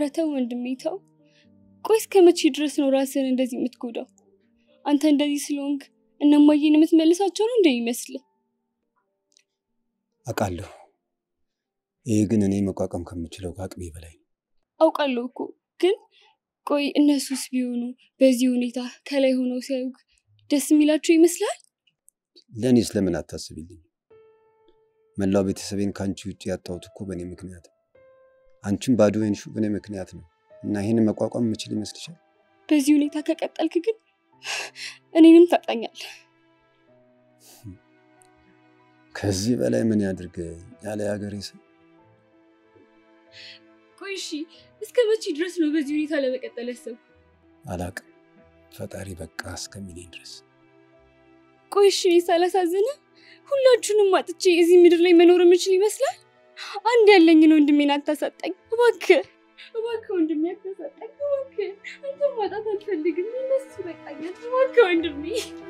ተው ወንድሜ ተው። ቆይ እስከ መቼ ድረስ ነው ራስን እንደዚህ የምትጎዳው? አንተ እንደዚህ ስለሆንክ እነማዬን የምትመልሳቸው ነው እንደ ይመስል አውቃለሁ። ይህ ግን እኔ መቋቋም ከምችለው ከአቅሜ በላይ ነው። አውቃለሁ እኮ ግን ቆይ እነሱስ ቢሆኑ በዚህ ሁኔታ ከላይ ሆነው ሲያዩክ ደስ የሚላቸው ይመስላል? ለእኔስ ለምን አታስቢልኝ? መላው ቤተሰቤን ከአንቺ ውጭ ያጣሁት እኮ በእኔ ምክንያት ነው። አንቺም ባዶ የሆንሽው በእኔ ምክንያት ነው እና ይህንን መቋቋም የምችል ይመስልሻል? በዚህ ሁኔታ ከቀጠልክ ግን እኔንም ታጣኛል። ከዚህ በላይ ምን ያድርግ ያለ የሀገሬ ሰው ቆይ እሺ እስከ መቼ ድረስ ነው በዚህ ሁኔታ ለመቀጠል ያሰብኩ? አላቅም። ፈጣሪ በቃ እስከሚለኝ ድረስ ቆይ እሺ እኔ ሳላሳዝነ ሁላችሁንም አጥቼ እዚህ ምድር ላይ መኖር የምችል ይመስላል? አንድ ያለኝን ወንድሜን አታሳጣኝ እባክህ፣ እባክህ ወንድሜ አታሳጣኝ እባክህ። አንተን ማጣት አልፈልግም። እነሱ በቃኛል። እባክህ ወንድሜ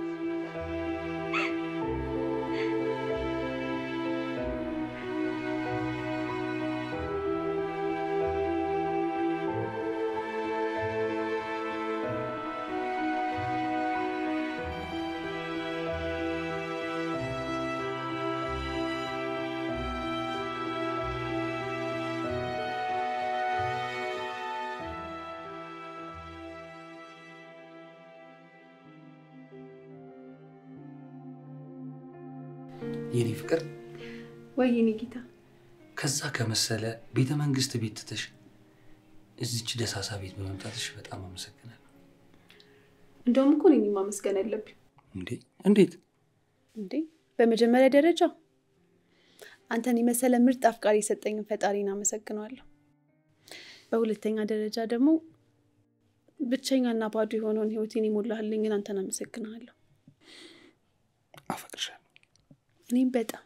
የኔ ፍቅር ወይ የኔ ጌታ ከዛ ከመሰለ ቤተ መንግስት ቤት ትተሽ እዚች ደሳሳ ቤት በመምጣትሽ በጣም አመሰግናለሁ። እንደውም እኮ እኔን ማመስገን ያለብኝ እንዴ እንዴት? እንዴ በመጀመሪያ ደረጃ አንተን የመሰለ ምርጥ አፍቃሪ የሰጠኝን ፈጣሪን አመሰግነዋለሁ። በሁለተኛ ደረጃ ደግሞ ብቸኛና ባዶ የሆነውን ህይወቴን የሞላህልኝን አንተን አመሰግናለሁ። አፈቅርሻለሁ። እኔም በጣም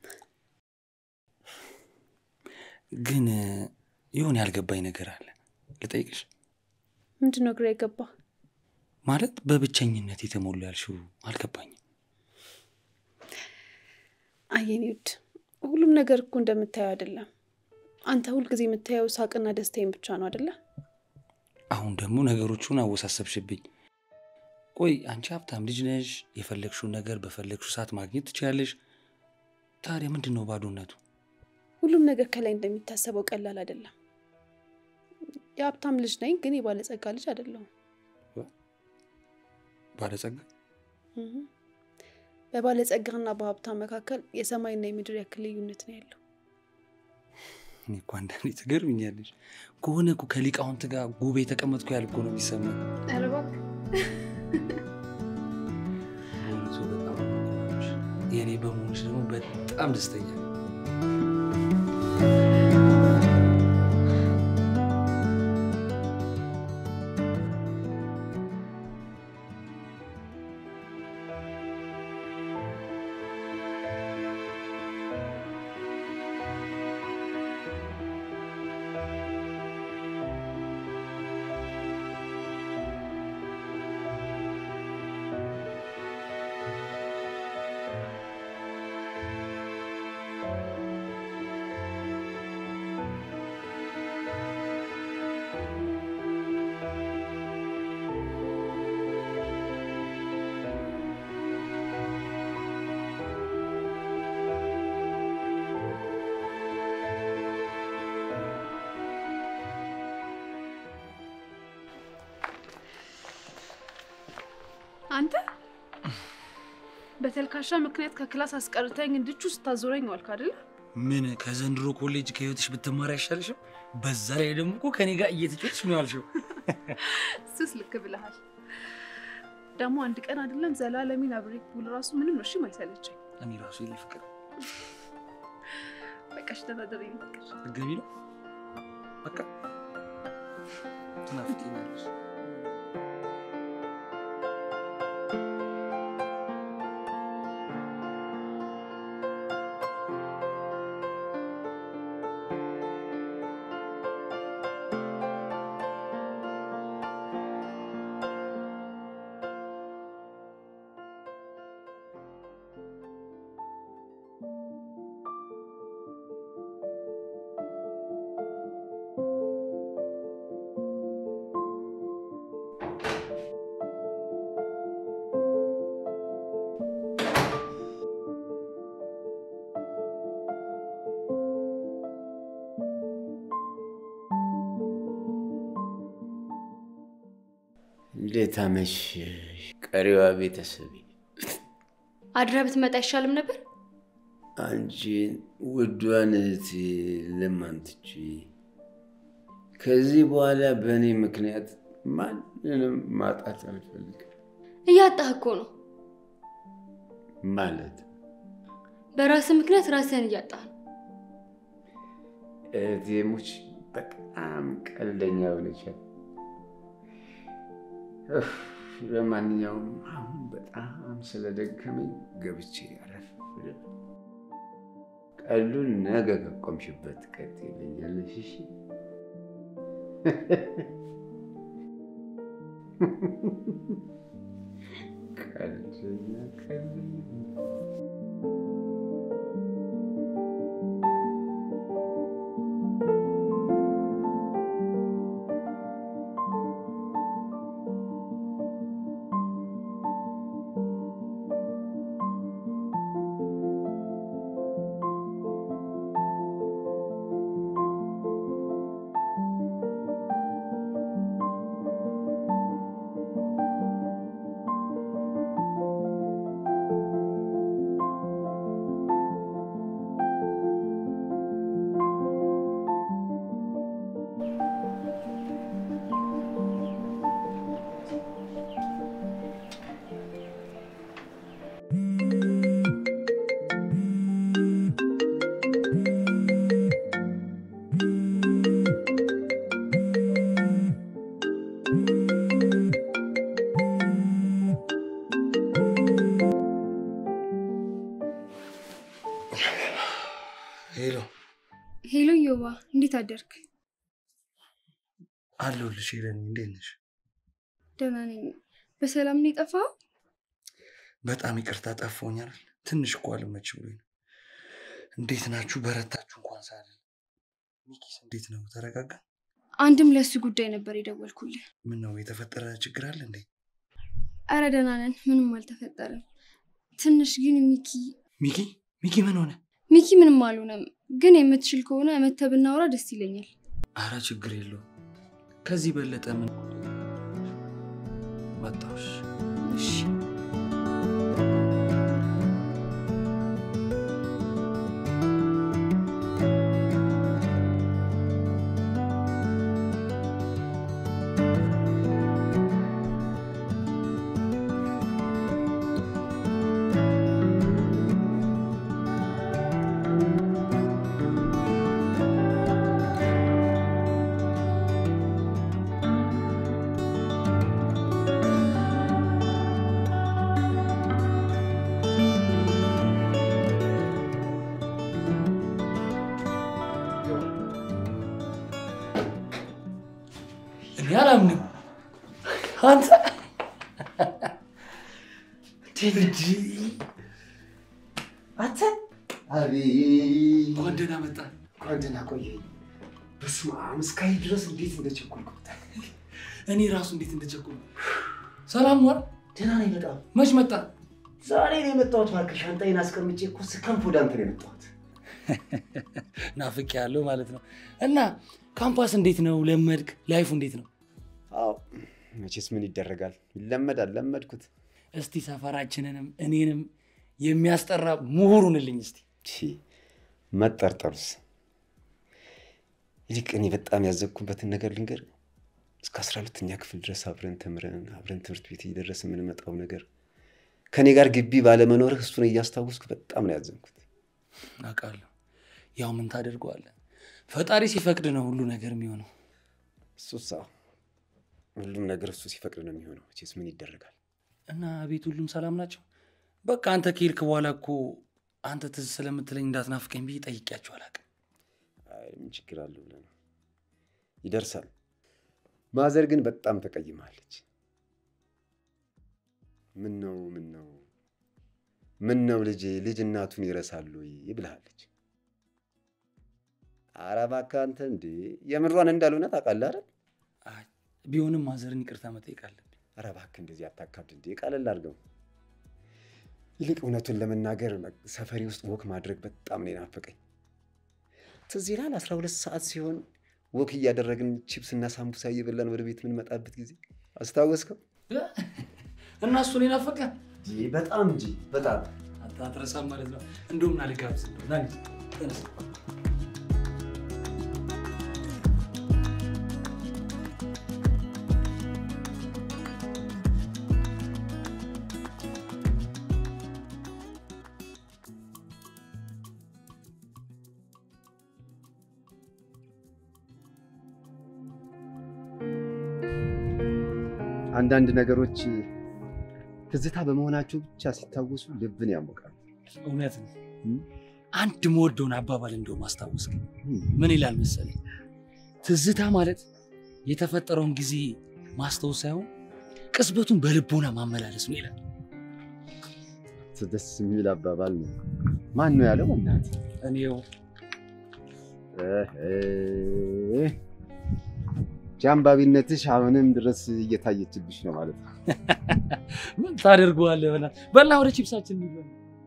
ግን የሆነ ያልገባኝ ነገር አለ ልጠይቅሽ። ምንድን ነው ግራ የገባ? ማለት በብቸኝነት የተሞሉ ያልሽው አልገባኝም። አየኔ ውድ ሁሉም ነገር እኮ እንደምታየው አይደለም። አንተ ሁልጊዜ የምታየው ሳቅና ደስታዬን ብቻ ነው አይደለ? አሁን ደግሞ ነገሮቹን አወሳሰብሽብኝ። ቆይ አንቺ ሀብታም ልጅ ነሽ፣ የፈለግሽውን ነገር በፈለግሽው ሰዓት ማግኘት ትችያለሽ። ታዲያ ምንድን ነው ባዶነቱ? ሁሉም ነገር ከላይ እንደሚታሰበው ቀላል አይደለም። የሀብታም ልጅ ነኝ፣ ግን የባለጸጋ ልጅ አይደለሁም። ባለጸጋ እህ። በባለጸጋና በሀብታም መካከል የሰማይና የምድር ያክል ልዩነት ነው ያለው። እኔ እኮ አንዳንዴ ትገርምኛለሽ። ከሆነ እኮ ከሊቃውንት ጋር ጉባኤ የተቀመጥኩ ያህል እኮ ነው የሚሰማኝ። ኧረ እባክህ በእውነቱ በጣም ነው የምኮራብሽ። የእኔ በመሆንሽ ደግሞ በጣም ደስተኛ ነኝ። አንተ በተልካሻ ምክንያት ከክላስ አስቀርተኝ እንድቹ ስታዞረኝ ዋልክ አይደለ? ምን ከዘንድሮ ኮሌጅ ከህይወትሽ ብትማሪ አይሻልሽም? በዛ ላይ ደግሞ እኮ ከኔ ጋር እየተጫወትሽ ነው ያልሽው። እሱስ ልክ ብለሃል። ደግሞ አንድ ቀን አይደለም ዘላለሚን አብሬ ብውል ራሱ ምንም ነው እሺም አይሰለቸኝ። እኔ ራሱ የኔ ፍቅር በቃ እሺ ተናደር የኔ ፍቅር። ልትገቢ ነው? በቃ ትናፍቂኛለሽ። እንዴት አመሸሽ ቀሪዋ ቤተሰቤ? አድራ ብትመጣ አይሻልም ነበር? አንቺን ውዷን እህቴ ለማን ትቼ ከዚህ በኋላ በእኔ ምክንያት ማንንም ማጣት አልፈልግም። እያጣህ እኮ ነው። ማለት በራስህ ምክንያት ራስህን እያጣህ ነው። እህቴሞች በጣም ቀልደኛ ሆነቻል። እፍ፣ ለማንኛውም አሁን በጣም ስለደከመኝ ገብቼ አረፍ ልበል። ቀሉን ነገ ከቆምሽበት ትቀጥይልኛለሽ። እሺ? ቀልደኛ ቀልደኛ ሄሎ ሄሎ ዮባ፣ እንዴት አደርክ? አለሁልሽ። ሄለን እንዴት ነሽ? ደህና ነኝ። በሰላም ነው የጠፋኸው? በጣም ይቅርታ ጠፋሁኛል። ትንሽ እኮ አልመች ብሎኝ ነው። እንዴት ናችሁ? በረታችሁ? እንኳን ሳለ ሚኪስ እንዴት ነው? ተረጋጋ? አንድም ለእሱ ጉዳይ ነበር የደወልኩልህ። ምን ነው የተፈጠረ ችግር አለ እንዴ? አረ ደህና ነን፣ ምንም አልተፈጠረም። ትንሽ ግን ሚኪ ሚኪ ሚኪ ምን ሆነ? ሚኪ ምንም አልሆነም፣ ግን የምትችል ከሆነ መተህ ብናወራ ደስ ይለኛል። አረ ችግር የለውም። ከዚህ በለጠ ምን መጣሽ? እሺ እኔ አላምንም። አንተ አንተ አቤት እንኳን ደህና መጣ። እንኳን ደህና ቆየኝ። በስመ አብ እስካሁን ድረስ እንዴት እንደቸኮልኩት። እኔ ራሱ እንዴት እንደቸኮሉ። ሰላም ዋል። ደህና ነኝ በጣም። መች መጣ? ዛሬ ነው የመጣሁት። እባክህ ሻንጣዬን አስቀምጬ እኮ ስከንፍ ወደ አንተ ነው የመጣሁት። ናፍቅ ያለው ማለት ነው። እና ካምፓስ እንዴት ነው? ለመድክ? ላይፉ እንዴት ነው? አዎ መቼስ ምን ይደረጋል፣ ይለመዳል። ለመድኩት። እስቲ ሰፈራችንንም እኔንም የሚያስጠራ ምሁሩንልኝ እስቲ። ቺ መጠርጠሩስ። ይልቅ እኔ በጣም ያዘብኩበትን ነገር ልንገር። እስከ አስራ ሁለተኛ ክፍል ድረስ አብረን ተምረን አብረን ትምህርት ቤት እየደረስ የምንመጣው ነገር ከእኔ ጋር ግቢ ባለመኖርህ እሱን እያስታወስኩ በጣም ነው ያዘንኩት። አውቃለሁ። ያው ምን ታደርገዋለህ? ፈጣሪ ሲፈቅድ ነው ሁሉ ነገር የሚሆነው። እሱስ አዎ፣ ሁሉም ነገር እሱ ሲፈቅድ ነው የሚሆነው። መቼስ ምን ይደረጋል። እና ቤት ሁሉም ሰላም ናቸው? በቃ አንተ ከሄድክ በኋላ እኮ አንተ ትዝ ስለምትለኝ እንዳትናፍቀኝ ብዬ ጠይቄያቸው አላውቅም። አይ ምን ችግር አለው ብለህ ነው። ይደርሳል። ማዘር ግን በጣም ተቀይማለች። ምን ነው ምን ነው ምን ነው ልጄ ልጅ እናቱን ይረሳሉ ወይ ብልሃለች። ኧረ እባክህ አንተ እንዴ የምሯን እንዳልሆነ ታውቃለህ አይደል? አይ፣ ቢሆንም ማዘርን ይቅርታ መጠየቅ አለብኝ። ኧረ እባክህ እንደዚህ አታካብድ እንዴ፣ ቀለል አድርገው። ይልቅ እውነቱን ለመናገር ሰፈሪ ውስጥ ወክ ማድረግ በጣም ነው የናፈቀኝ። ትዝ ይልሃል አስራ ሁለት ሰዓት ሲሆን ወክ እያደረግን ቺፕስ እና ሳምቡሳ እየበላን ወደ ቤት የምንመጣበት ጊዜ አስታወስከው? እና እሱን ናፈቀ በጣም እንጂ በጣም አንተ አትረሳም ማለት ነው። እንደውም ና ልጋብዝ እንደው ና እንጂ፣ ተነስ። አንዳንድ ነገሮች ትዝታ በመሆናቸው ብቻ ሲታወሱ ልብን ያሞቃል። እውነት ነው። አንድ መወደውን አባባል እንደውም አስታወስክ። ምን ይላል መሰለኝ? ትዝታ ማለት የተፈጠረውን ጊዜ ማስታወስ ሳይሆን ቅጽበቱን በልቦና ማመላለስ ነው ይላል። ደስ የሚል አባባል ነው። ማን ነው ያለው? እናት እኔው ጃንባቢነትሽ አሁንም ድረስ እየታየችብሽ ነው ማለት ነው። ምን ታደርገዋለህ? በላት በላ ወደ ቺፕሳችን የሚበላ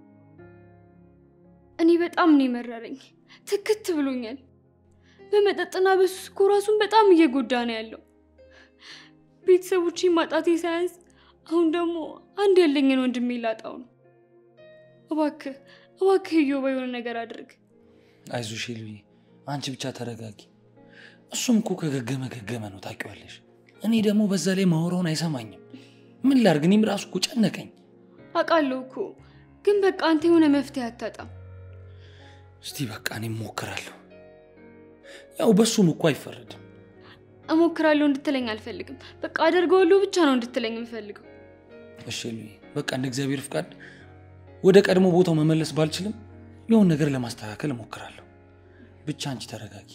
እኔ በጣም ነው የመረረኝ። ትክት ብሎኛል። በመጠጥና በሱስ እኮ ራሱን በጣም እየጎዳ ነው ያለው። ቤተሰቦቼ ማጣቴ ሳያንስ አሁን ደግሞ አንድ ያለኝን ወንድሜ ላጣው ነው። እባክህ እባክህ እዮባ የሆነ ነገር አድርግ። አይዞሽ ሄሉዬ፣ አንቺ ብቻ ተረጋጊ። እሱም እኮ ከገገመ ገገመ ነው ታውቂዋለሽ። እኔ ደግሞ በዛ ላይ ማውራውን አይሰማኝም። ምን ላርግ? እኔም ራሱ እኮ ጨነቀኝ። አውቃለሁ እኮ ግን በቃ አንተ የሆነ መፍትሄ አታጣም። እስቲ በቃ እኔም ሞክራለሁ። ያው በሱም እኮ አይፈረድም። እሞክራለሁ እንድትለኝ አልፈልግም። በቃ አደርገዋለሁ ብቻ ነው እንድትለኝ የምፈልገው። እሺ ሄሉዬ፣ በቃ እንደ እግዚአብሔር ፍቃድ ወደ ቀድሞ ቦታው መመለስ ባልችልም የሆን ነገር ለማስተካከል እሞክራለሁ። ብቻ አንቺ ተረጋጊ።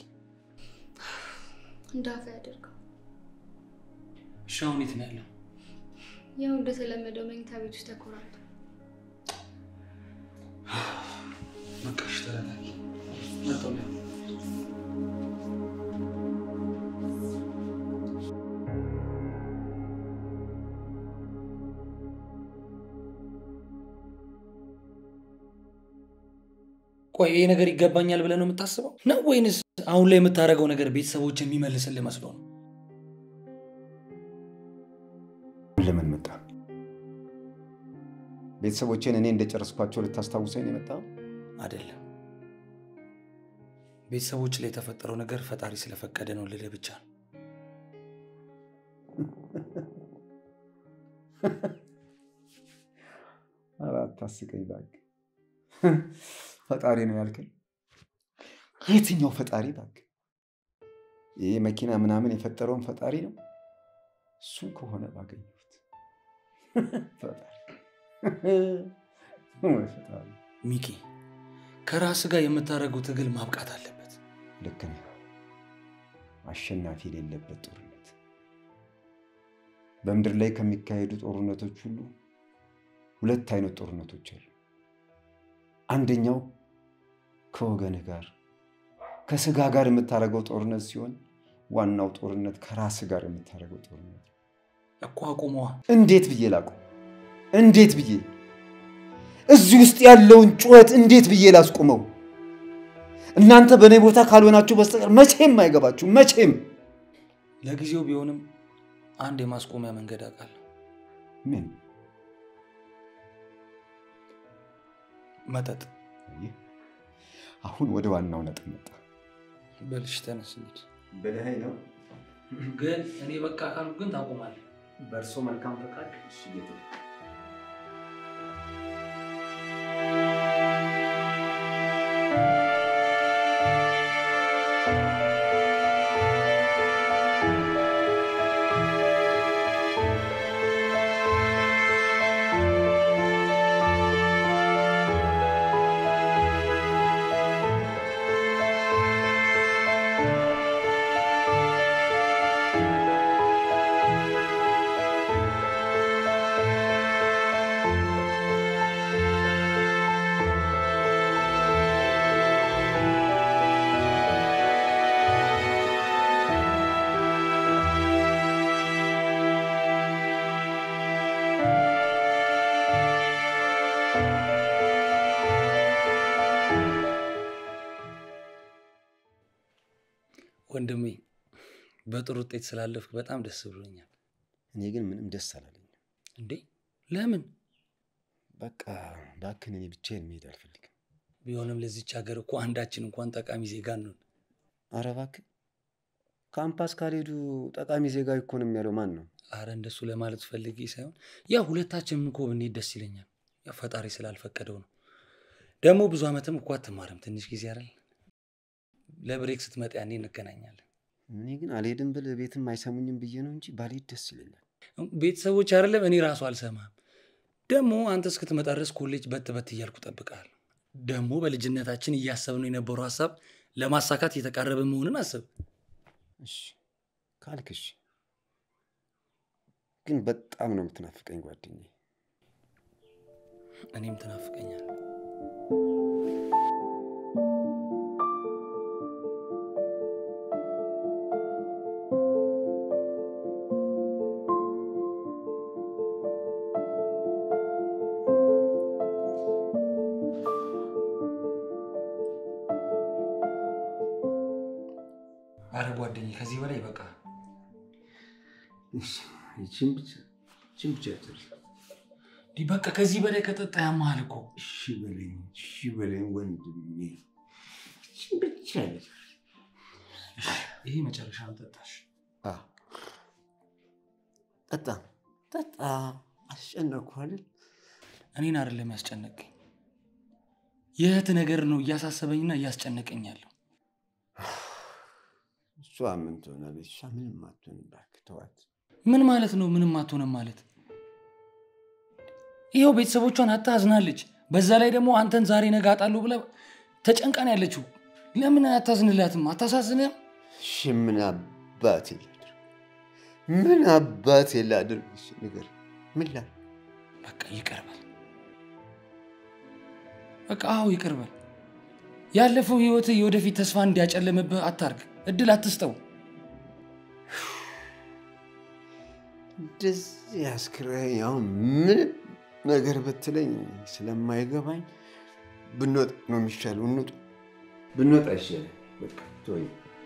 እንዳፈ ያደርገው። እሺ አሁን የት ነው ያለው? ያው እንደተለመደው መኝታ ቤት ውስጥ ተኮራል። በቃ እሺ ተረጋጊ። መጣሁ ያው ቆይ ይሄ ነገር ይገባኛል ብለህ ነው የምታስበው ነው ወይንስ አሁን ላይ የምታደርገው ነገር ቤተሰቦች የሚመልስልህ መስሎ ነው? ለምን መጣ? ቤተሰቦቼን እኔ እንደጨረስኳቸው ልታስታውሰኝ ነው የመጣው? አይደለም። ቤተሰቦች ላይ የተፈጠረው ነገር ፈጣሪ ስለፈቀደ ነው ልልህ ብቻ ነው። ኧረ አታስቀኝ እባክህ። ፈጣሪ ነው ያልከኝ? የትኛው ፈጣሪ እባክህ? ይህ መኪና ምናምን የፈጠረውን ፈጣሪ ነው? እሱን ከሆነ ባገኘሁት ፈጣሪ ወይ ፈጣሪ። ሚኪ ከራስ ጋር የምታደርገው ትግል ማብቃት አለበት። ልክ ነህ። አሸናፊ የሌለበት ጦርነት። በምድር ላይ ከሚካሄዱ ጦርነቶች ሁሉ ሁለት አይነት ጦርነቶች አሉ። አንደኛው ከወገንህ ጋር ከስጋ ጋር የምታደርገው ጦርነት ሲሆን ዋናው ጦርነት ከራስ ጋር የምታደርገው ጦርነት ነው። እኮ አቁመዋ። እንዴት ብዬ ላቁም? እንዴት ብዬ እዚህ ውስጥ ያለውን ጩኸት እንዴት ብዬ ላስቁመው? እናንተ በእኔ ቦታ ካልሆናችሁ በስተቀር መቼም አይገባችሁ። መቼም ለጊዜው ቢሆንም አንድ የማስቆሚያ መንገድ አውቃለሁ። ምን መጠጥ። ይህ አሁን ወደ ዋናው ነጥብ መጣ። በልሽ ተነስ እንሂድ። ብለኸኝ ነው። ግን እኔ በቃ ካልኩ ግን ታቆማለህ። በእርሶ መልካም ፈቃድ እሺ ጌታ ወንድሜ በጥሩ ውጤት ስላለፍክ በጣም ደስ ብሎኛል። እኔ ግን ምንም ደስ አላለኝ። እንዴ ለምን? በቃ እባክህን እኔ ብቻዬን መሄድ አልፈልግም። ቢሆንም ለዚች ሀገር እኮ አንዳችን እንኳን ጠቃሚ ዜጋ ነን። አረ እባክህ ካምፓስ ካልሄዱ ጠቃሚ ዜጋ ይኮንም ያለው ማን ነው? አረ እንደሱ ለማለት ፈልጌ ሳይሆን ያው ሁለታችንም እኮ ብንሄድ ደስ ይለኛል። ያው ፈጣሪ ስላልፈቀደው ነው። ደግሞ ብዙ ዓመትም እኮ አትማርም፣ ትንሽ ጊዜ አይደል? ለብሬክ ስትመጣ ያኔ እንገናኛለን። እኔ ግን አልሄድም ብል ቤትም አይሰሙኝም ብዬ ነው እንጂ ባልሄድ ደስ ይለኛል። ቤተሰቦች አይደለም እኔ ራሱ አልሰማም። ደግሞ አንተ እስክትመጣ ድረስ ኮሌጅ በት በት እያልኩ እጠብቅሃለሁ። ደግሞ በልጅነታችን እያሰብነው የነበረው ሀሳብ ለማሳካት እየተቃረበ መሆንን አስብ። እሺ ካልክ እሺ። ግን በጣም ነው የምትናፍቀኝ ጓደኛዬ። እኔም ትናፍቀኛል። አረ ጓደኛዬ ከዚህ በላይ በቃ እሺ፣ ይቺን ብቻ ይቺን ብቻ ጨርስ። እንዲህ በቃ ከዚህ በላይ ከጠጣ ያመሃል እኮ። እሺ በለኝ፣ እሺ በለኝ ወንድሜ፣ ይቺን ብቻ ልጨርስ። ይሄ መጨረሻ ጠጣሽ። አ ጠጣ ጠጣ። አስጨነቅኩህ አይደል? እኔን አይደለም ያስጨነቀኝ፣ የእህት ነገር ነው እያሳሰበኝና እያስጨነቀኝ ያለው። እሷ ምን ትሆናለች? እሷ ምንም አትሆንም። እባክህ ተዋት። ምን ማለት ነው? ምንም አትሆንም ማለት ይኸው ቤተሰቦቿን አታ አዝናለች። በዛ ላይ ደግሞ አንተን ዛሬ ነገ አጣለሁ ብላ ተጨንቃን ያለችው። ለምን አታዝንላትም? አታሳዝንም? እሺ ምን አባቴ ላድርግ? ምን አባቴ ላድርግ? እሺ ንገር፣ ምን ላድርግ? በቃ ይቀርባል። በቃ አዎ ይቀርባል። ያለፈው ህይወት የወደፊት ተስፋ እንዲያጨለምብህ አታርግ። እድል አትስጠው። እንደዚህ አስክረኝ። አሁን ምንም ነገር ብትለኝ ስለማይገባኝ ብንወጣ ነው የሚሻለው። እንውጣ። ብንወጣ ይሻላል። በቃ ተወኝ።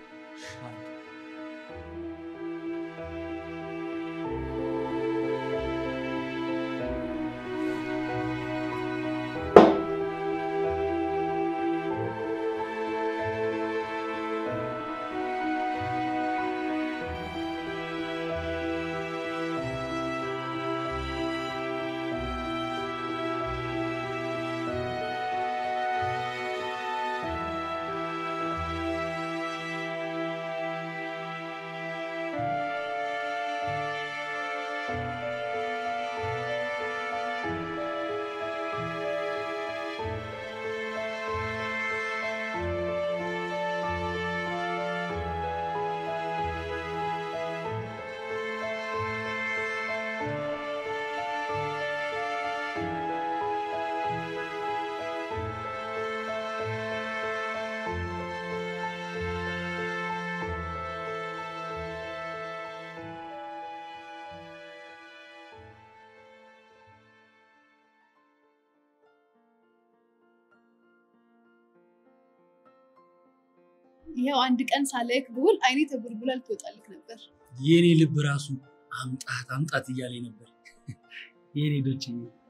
ይኸው አንድ ቀን ሳላይክ ብውል አይኔ ተቡልቡላ ልትወጣልክ ነበር። የኔ ልብ ራሱ አምጣት አምጣት እያለ ነበር። የኔ ዶች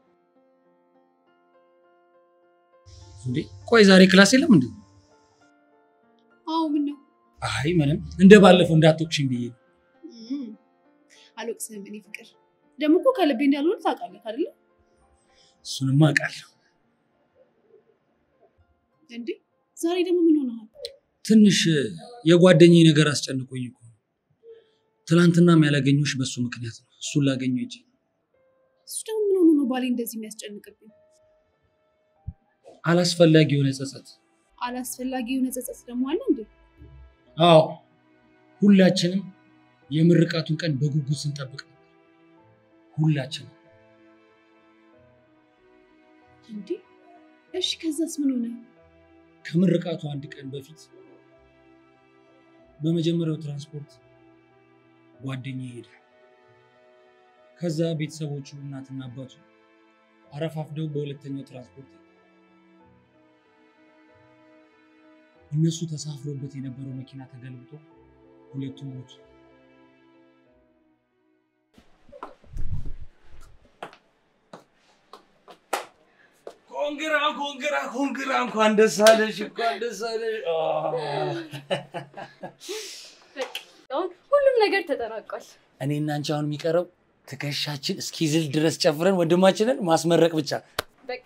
እንዴ፣ ቆይ ዛሬ ክላስ የለም እንዴ? አዎ ምን ነው አይ ምንም፣ እንደ ባለፈው እንዳትወቅሽኝ ብዬ ነው። እም፣ አልወቅስህም። እኔ ፍቅር ደግሞ እኮ ከልቤ እንዳልሆነ ታውቃለህ አይደለ እሱንማ አውቃለሁ። እንዴ? ዛሬ ደግሞ ምን ሆነሃል? ትንሽ የጓደኛዬ ነገር አስጨንቆኝ እኮ ነው። ትናንትናም ያላገኘሁሽ በሱ ምክንያት ነው። እሱን ላገኘው ሂጅ። እሱ ደግሞ ምን ሆኖ ነው ባሌ እንደዚህ የሚያስጨንቅብኝ? አላስፈላጊ የሆነ ጸጸት። አላስፈላጊ የሆነ ጸጸት ደግሞ አለ እንዴ? አዎ ሁላችንም የምርቃቱን ቀን በጉጉት ስንጠብቅ ነበር። ሁላችንም እንዴ? እሺ ከዛስ ምን ሆነ? ከምርቃቱ አንድ ቀን በፊት በመጀመሪያው ትራንስፖርት ጓደኛዬ ሄደ። ከዛ ቤተሰቦቹ እናትና አባቱ አረፋፍደው በሁለተኛው ትራንስፖርት ሄዱ። እነሱ ተሳፍሮበት የነበረው መኪና ተገልብጦ ሁለቱም ሞቱ። ኮንግራ ኮንግራ ኮንግራ እንኳን ደስ አለሽ እንኳን ደስ አለሽ። አ። በቃ አሁን ሁሉም ነገር ተጠናቋል። እኔና አንቺ አሁን የሚቀረው ትከሻችን እስኪዝል ድረስ ጨፍረን ወንድማችንን ማስመረቅ ብቻ። በቃ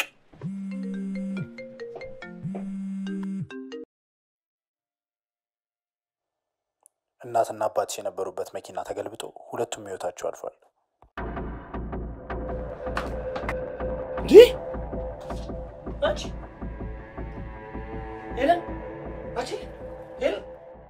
እናትና አባትሽ የነበሩበት መኪና ተገልብጦ ሁለቱም ህይወታቸው አልፏል። እንዴ አንቺ ሄለን አንቺ ሄለን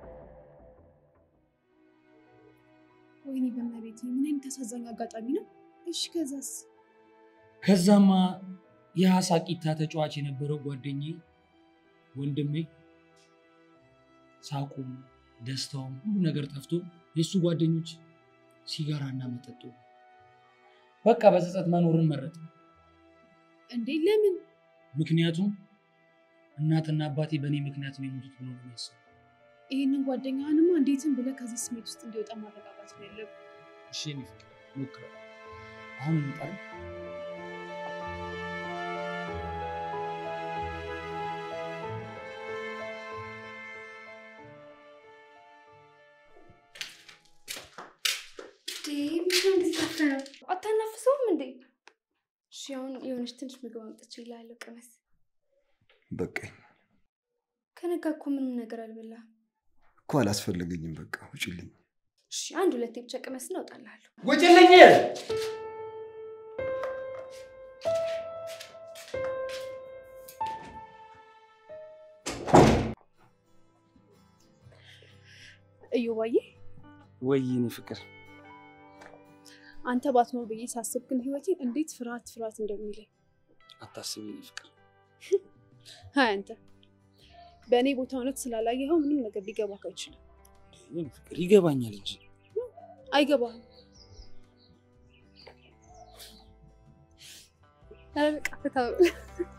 ወይኔ በመቤቴ ምን አይነት አሳዛኝ አጋጣሚ ነው። እሺ ከዛስ? ከዛማ የሀሳቂታ ተጫዋች የነበረው ጓደኛዬ ወንድሜ ሳቁም ደስታውም ሁሉ ነገር ጠፍቶ የእሱ ጓደኞች ሲጋራና መጠጡ በቃ በጸጸት መኖርን መረጥ። እንዴ ለምን? ምክንያቱም እናትና አባቴ በእኔ ምክንያት ነው የሞቱት ብሎ ነው የሚያስበው። ይህንን ጓደኛህንማ እንዴትም ብለህ ከዚህ ስሜት ውስጥ እንዲወጣ ማረጋጋት ነው ያለብህ። እሺ የኔ ፍቅር ሞክረው። አሁን እንጣል። አታናፍሰውም እንዴ? እሺ አሁን የሆነች ትንሽ ምግብ አምጥቼ እልሃለሁ፣ ቅመስ። በቃኝ ከነጋ እኮ ምንም ነገር አልበላህም። እኮ አላስፈለገኝም። በቃ ውጭልኝ። እሺ አንድ ሁለቴ ብቻ ቅመስና እወጣልሃለሁ። ውጭልኝ! እዮባዬ ወይ የኔ ፍቅር አንተ ባትኖር ብዬ ሳስብ ግን ህይወቴ እንዴት ፍርሃት ፍርሃት እንደሚለኝ አታስቢ የኔ ፍቅር። ሀይ አንተ በእኔ ቦታ እውነት ስላላየኸው ምንም ነገር ሊገባህ አይችልም። የኔ ፍቅር ይገባኛል እንጂ አይገባህም። ኧረ በቃ ፈታ በል።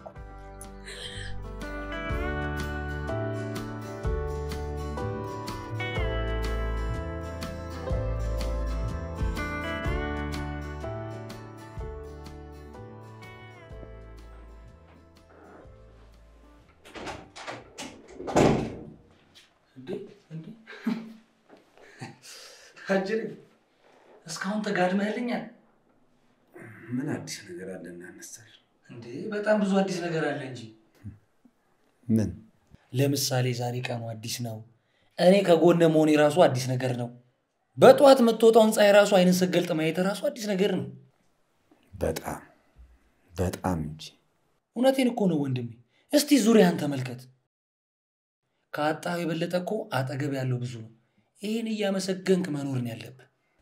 እንዴ እንዴ አጅሬ እስካሁን ተጋድመህልኛል ምን አዲስ ነገር አለ እናነሳል? እንዴ? በጣም ብዙ አዲስ ነገር አለ እንጂ። ምን ለምሳሌ ዛሬ ቀኑ አዲስ ነው። እኔ ከጎነ መሆኔ ራሱ አዲስ ነገር ነው። በጠዋት የምትወጣውን ፀሐይ ራሱ አይንን ስገልጥ ማየት ራሱ አዲስ ነገር ነው። በጣም በጣም እንጂ እውነቴን እኮ ነው ወንድሜ። እስቲ ዙሪያን ተመልከት። ከአጣው የበለጠ እኮ አጠገብ ያለው ብዙ ነው። ይህን እያመሰገንክ መኖርን ያለብህ።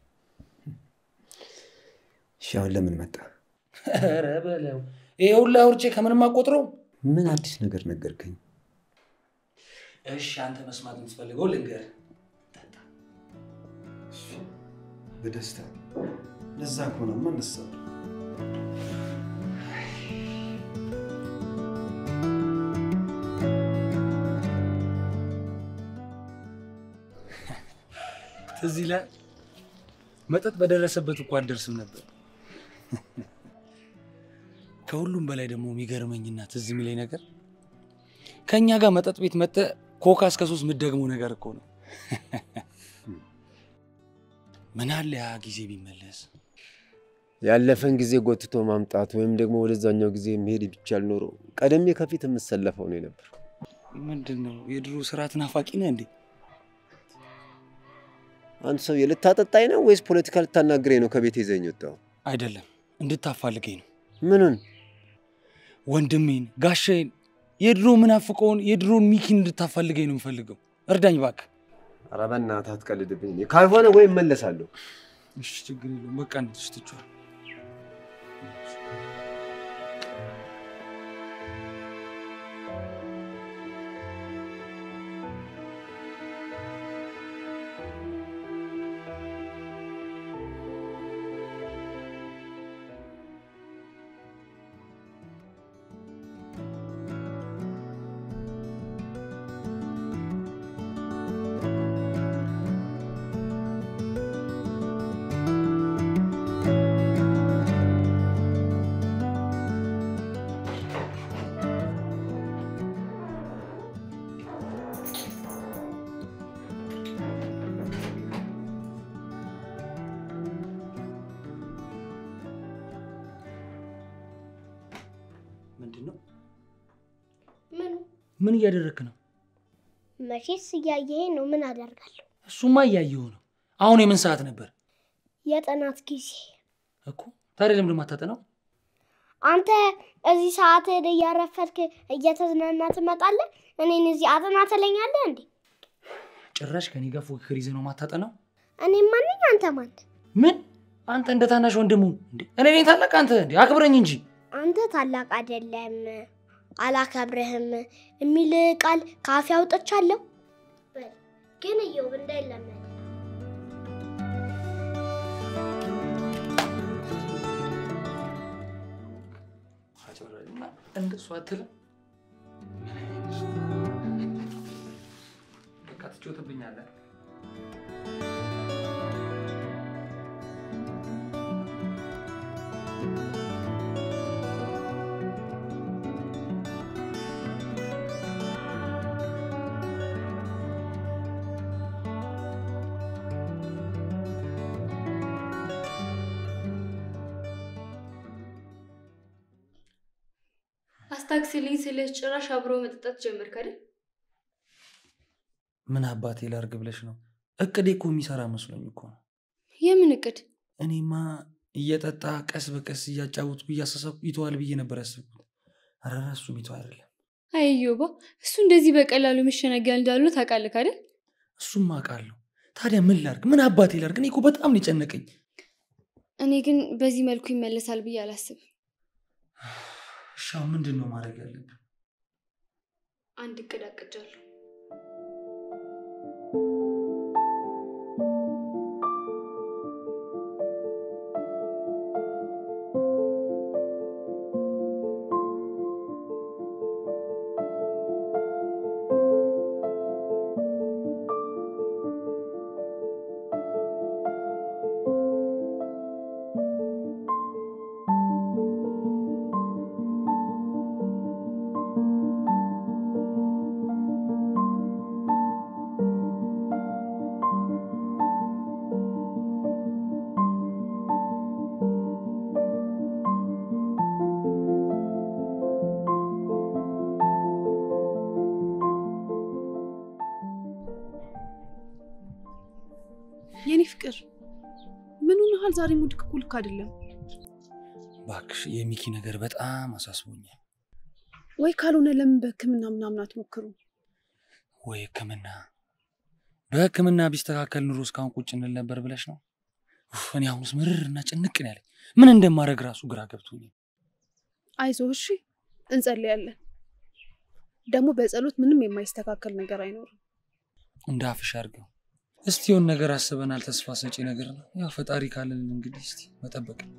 እሺ፣ አሁን ለምን መጣ? ኧረ በለው ይሄ ሁላ አውርቼ ከምንም አቆጥረው። ምን አዲስ ነገር ነገርከኝ? እሺ አንተ መስማት የምትፈልገው ልንገርህ። በደስታ ለዛ ከሆነማ እነሳለሁ። ትዝ ይላል መጠጥ በደረሰበት እኮ አትደርስም ነበር። ከሁሉም በላይ ደግሞ የሚገርመኝና ትዝ የሚለኝ ነገር ከእኛ ጋር መጠጥ ቤት መጠ ኮካ እስከ ሶስት የምትደግመው ነገር እኮ ነው። ምን አለ ያ ጊዜ ቢመለስ። ያለፈን ጊዜ ጎትቶ ማምጣት ወይም ደግሞ ወደዛኛው ጊዜ መሄድ ቢቻል ኖሮ ቀደሜ ከፊት የምሰለፈው ነው ነበር። ምንድን ነው የድሮ ስርዓት ናፋቂ ነህ እንዴ? አንድ ሰው ልታጠጣኝ ነው ወይስ ፖለቲካ ልታናግረኝ ነው ከቤት ይዘኝ ወጣው? አይደለም እንድታፋልገኝ ነው። ምኑን ወንድሜን ጋሻዬን የድሮ ምናፍቀውን የድሮን ሚኪን እንድታፋልገኝ ነው የምፈልገው። እርዳኝ እባክህ። ኧረ በእናትህ አትቀልድብኝ። እኔ ካልሆነ ወይ እመለሳለሁ። እሺ ችግር የለውም በቃ እንድትሽ ትችዋል። ምን እያደረግክ ነው? መቼስ እያየኸኝ ነው። ምን አደርጋለሁ? እሱማ እያየሁ ነው። አሁን የምን ሰዓት ነበር የጥናት ጊዜ። እኮ? ታዲያ ለምንድን ነው የማታጠናው? አንተ እዚህ ሰዓት እያረፈድክ እየተዝናና ትመጣለህ። እኔን እዚህ አጥና ትለኛለህ እንዴ? ጭራሽ ከኔ ጋር ፉክክር ይዘህ ነው የማታጠናው? እኔ ማንኝ አንተ ማን? ምን አንተ እንደ ታናሽ ወንድሙ እንዴ? እኔ ነኝ ታላቅ አንተ እንዴ? አክብረኝ እንጂ። አንተ ታላቅ አይደለም አላከብርህም የሚል ቃል ካፌ አውጥቻለሁ። በል ግን እየው እንዳይለመድ እንደሱ አትልም። በቃ ትጮትብኛለህ። አስታክስልኝ ስልህ ጭራሽ አብሮ መጠጣት ጀመርክ አይደል? ምን አባቴ ላርግ ብለሽ ነው? እቅዴ እኮ የሚሰራ መስሎኝ እኮ ነው። የምን እቅድ? እኔማ እየጠጣ ቀስ በቀስ እያጫወትኩ እያሳሰብኩ ይተዋል ብዬ ነበር ያሰብኩት። ኧረ እሱ ሚተው አይደለም። አየዮባ እሱ እንደዚህ በቀላሉ መሸነጊያ እንዳልሆነ ታውቃለህ አይደል? እሱም አውቃለሁ። ታዲያ ምን ላርግ? ምን አባቴ ላርግ? እኔ እኮ በጣም ነው የጨነቀኝ። እኔ ግን በዚህ መልኩ ይመለሳል ብዬ አላስብም። እሺ አሁን ምንድን ነው ማድረግ ያለብን? አንድ እቅድ አቅጃለሁ። የኔ ፍቅር ምን ሆነሃል? ዛሬ ሙድክ እኮ ልክ አይደለም። እባክሽ የሚኪ ነገር በጣም አሳስቦኛል። ወይ ካልሆነ ለምን በህክምና ምናምን አትሞክሩ? ወይ ህክምና በህክምና ቢስተካከል ኑሮ እስካሁን ቁጭ እንል ነበር ብለሽ ነው? ኡፍ፣ እኔ አሁንስ ምርር እና ጭንቅ ነው ያለኝ። ምን እንደማድረግ ራሱ ግራ ገብቶኛል። አይዞህ እሺ፣ እንጸልያለን። ደግሞ በጸሎት ምንም የማይስተካከል ነገር አይኖርም። እንደ አፍሽ አድርገው። እስቲ የሆነ ነገር አስበናል። ተስፋ ሰጪ ነገር ነው። ያው ፈጣሪ ካለን እንግዲህ እስቲ መጠበቅ ነው።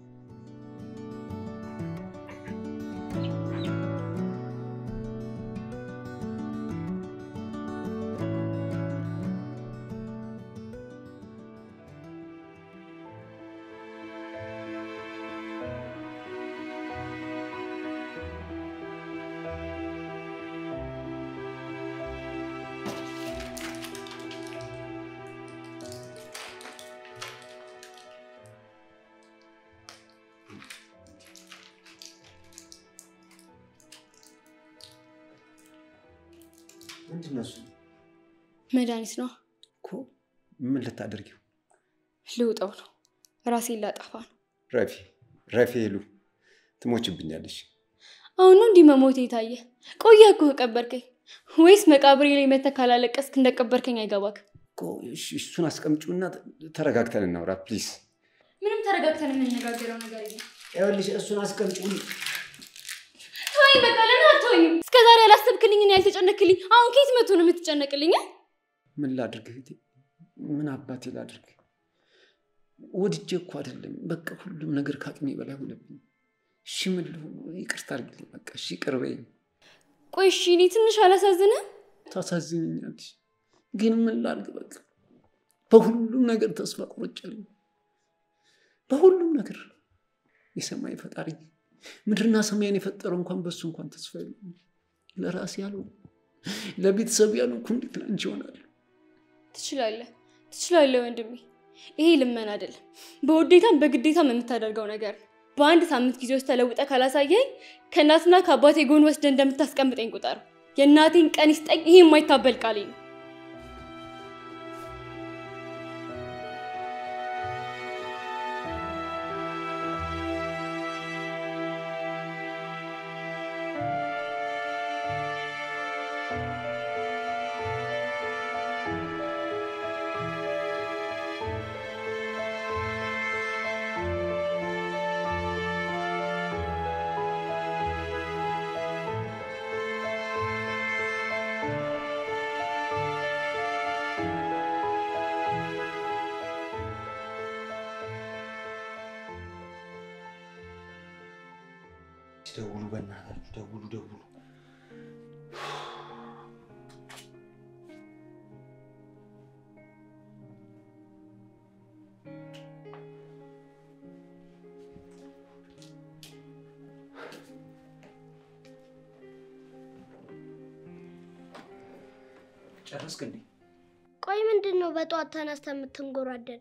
ምንድን ነው እሱ? መድኃኒት ነው። እኮ ምን ልታደርጊው? ልውጠው ነው። ራሴን ላጠፋ ነው። ረፊ ረፊ ሄሉ ትሞችብኛለሽ። አሁን ነው እንዲህ መሞት የታየ? ቆየ እኮ ከቀበርከኝ። ወይስ መቃብሬ ላይ መተህ ካላለቀስክ እንደቀበርከኝ አይገባክ? እኮ እሺ፣ እሱን አስቀምጪውና ተረጋግተን እናውራ ፕሊዝ። ምንም ተረጋግተን የምንነጋገረው ነገር የለም። ይኸውልሽ እሱን አስቀምጪው። ተወኝ በቃ። ለምን አትወኝም? እስከ ዛሬ ያላሰብክልኝን ያልተጨነክልኝ አሁን ከየት መቶ ነው የምትጨነቅልኝ? እ? ምን ላድርግ እህቴ? ምን አባቴ ላድርግ? ወድጄ እኮ አይደለም። በቃ ሁሉም ነገር ከአቅሜ በላይ ሆነብኝ። እሺ ምን ልሁን? ይቅርታ አድርግልኝ። በቃ እሺ ይቅር በይኝ። ቆይ እሺ፣ እኔ ትንሽ አላሳዝንም? ታሳዝኝኛለሽ፣ ግን ምን ላድርግ? በቃ በሁሉም ነገር ተስፋ ቆርጫለሁ። በሁሉም ነገር የሰማይ ፈጣሪ ምድርና ሰማይን የፈጠረው እንኳን በሱ እንኳን ተስፋ የለም። ለራሴ ያለው ለቤተሰብ ያለው እኮ እንዴት ላንቺ ይሆናል? ትችላለህ፣ ትችላለህ ወንድሜ። ይሄ ልመና አይደለም፣ በውዴታም በግዴታም የምታደርገው ነገር ነው። በአንድ ሳምንት ጊዜ ውስጥ ተለውጠ ካላሳየኝ ከእናትና ከአባቴ ጎን ወስደ እንደምታስቀምጠኝ ቁጠር። የእናቴን ቀን ይስጠኝ። ይሄ የማይታበል ቃሌ ነው። ደውሉ፣ በእናታችሁ ደውሉ፣ ደውሉ። ጨረስክ እንዴ? ቆይ ምንድን ነው በጠዋት ተነስተ የምትንጎራደድ?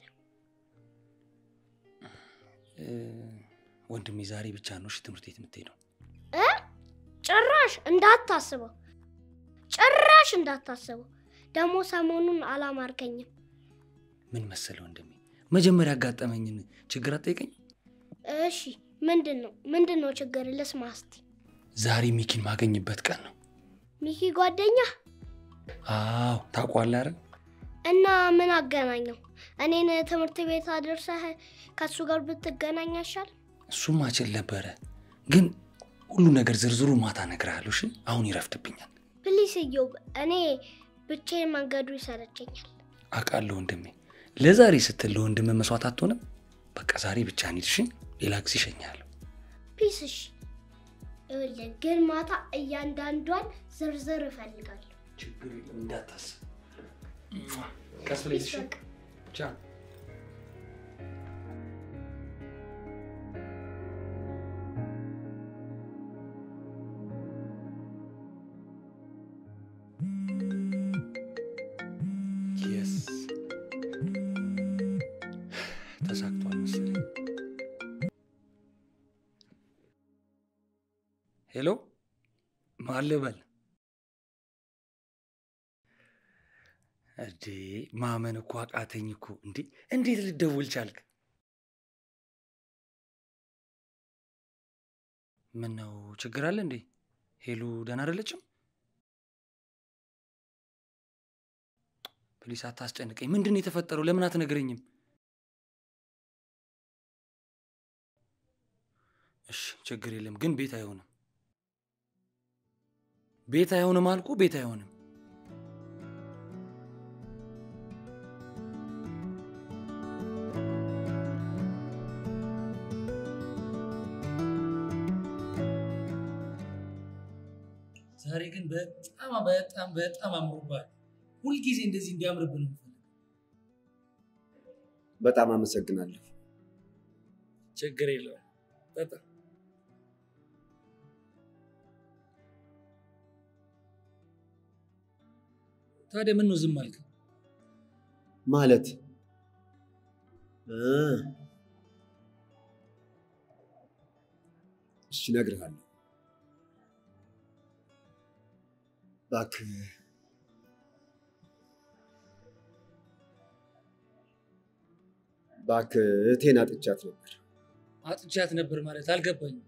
እ፣ ወንድሜ ዛሬ ብቻ ነው እሺ ትምህርት ቤት የምትሄደው። እ? ጭራሽ እንዳታስበው፣ ጭራሽ እንዳታስበው። ደግሞ ሰሞኑን አላማርከኝም። ምን መሰለ ወንድሜ፣ መጀመሪያ ያጋጠመኝን ችግር አትጠይቀኝ። እሺ ምንድን ነው ምንድን ነው ችግር? ልስማ እስቲ። ዛሬ ሚኪን ማገኝበት ቀን ነው። ሚኪ ጓደኛ አዎ ታውቋለህ አይደል? እና ምን አገናኘው? እኔን ትምህርት ቤት አድርሰህ ከሱ ጋር ብትገናኝ ያሻል። እሱም አችል ነበረ፣ ግን ሁሉ ነገር ዝርዝሩ ማታ እነግርሃለሁ። እሺ አሁን ይረፍድብኛል። ፕሊስ እዮብ፣ እኔ ብቻዬን መንገዱ ይሰለቸኛል። አውቃለሁ ወንድሜ፣ ለዛሬ ስትል ለወንድም መስዋዕት አትሆንም። በቃ ዛሬ ብቻ እንሂድ እሺ? ሌላ ጊዜ እሸኝሃለሁ። ፒስ እሺ። ይኸውልህ ግን ማታ እያንዳንዷን ዝርዝር እፈልጋለሁ። ችግር የለም እንዳታስብ። ቀስ ብለሽ እሺ? በቃ ቻው። የስ ተሳክቷል መሰለኝ። ሄሎ ማን ልበል? እዴ ማመን እኮ አቃተኝ እኮ። እንዴ እንዴት ልደውል ቻልክ? ምን ነው ችግር አለ እንዴ? ሄሉ ደህና አይደለችም? ፕሊስ አታስጨንቀኝ። ምንድን ነው የተፈጠረው? ለምን አትነግረኝም? እሺ ችግር የለም ግን ቤት አይሆንም። ቤት አይሆንም አልኩ። ቤት አይሆንም። ዛሬ ግን በጣም በጣም በጣም አምሮባል። ሁልጊዜ እንደዚህ እንዲያምርብን ነው የምፈልገው። በጣም አመሰግናለሁ። ችግር የለውም። ጠጣ። ታዲያ ምን ነው ዝም አልክ? ማለት እ፣ እሺ እነግርሃለሁ። እባክህ እባክህ እህቴን አጥቻት ነበር። አጥቻት ነበር ማለት አልገባኝም።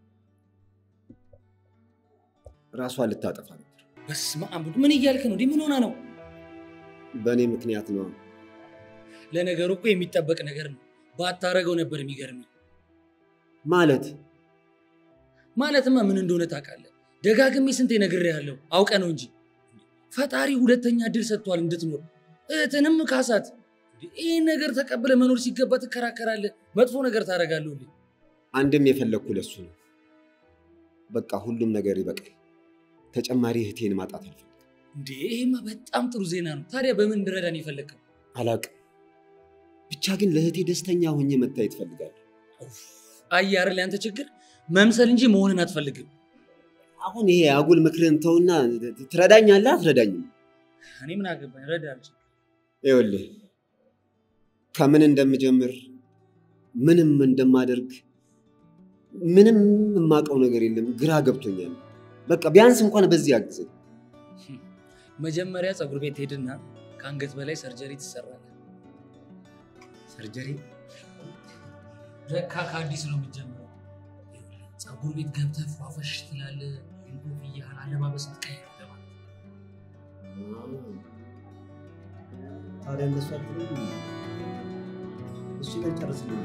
ራሷን ልታጠፋ ነበር። በስመ አብ ምን እያልክ ነው? እንዲህ ምን ሆና ነው? በእኔ ምክንያት ነው። ለነገሩ እኮ የሚጠበቅ ነገር ነው። ባታረገው ነበር የሚገርም። ማለት ማለትማ ምን እንደሆነ ታውቃለህ። ደጋግሜ ስንቴ ነግሬሃለሁ፣ አውቀ ነው እንጂ ፈጣሪ ሁለተኛ እድል ሰጥቷል እንድትኖር። እህትንም ካሳት። ይህን ነገር ተቀብለ መኖር ሲገባ ትከራከራለህ፣ መጥፎ ነገር ታደርጋለህ። አንድም የፈለግኩ ለሱ ነው። በቃ ሁሉም ነገር ይበቃል። ተጨማሪ እህቴን ማጣት አልፈልግም። እንዴ ይሄማ በጣም ጥሩ ዜና ነው። ታዲያ በምን እንድረዳን የፈለግከው? አላቅም። ብቻ ግን ለእህቴ ደስተኛ ሆኜ መታየት እፈልጋለሁ። አየህ አይደል ያንተ ችግር መምሰል እንጂ መሆንን አትፈልግም። አሁን ይሄ አጉል ምክርህን ተውና ትረዳኛለህ አትረዳኝም? እኔ ምን አገባኝ፣ እረዳለሁ። ይኸውልህ ከምን እንደምጀምር ምንም እንደማደርግ ምንም የማውቀው ነገር የለም። ግራ ገብቶኛል። በቃ ቢያንስ እንኳን በዚህ አግዘኝ። መጀመሪያ ፀጉር ቤት ሄድና ከአንገት በላይ ሰርጀሪ ትሰራለህ። ሰርጀሪ ለካ ከአዲስ ነው የምትጀምረው። ፀጉር ቤት ገብተህ ፏፈሽ ትላለህ። ኮፍያህን አለባበስ ትቀይራለህ ማለት ነው። ታዲያ እንደሱ አትልም? እሱ ጋር ጨርስልኝ።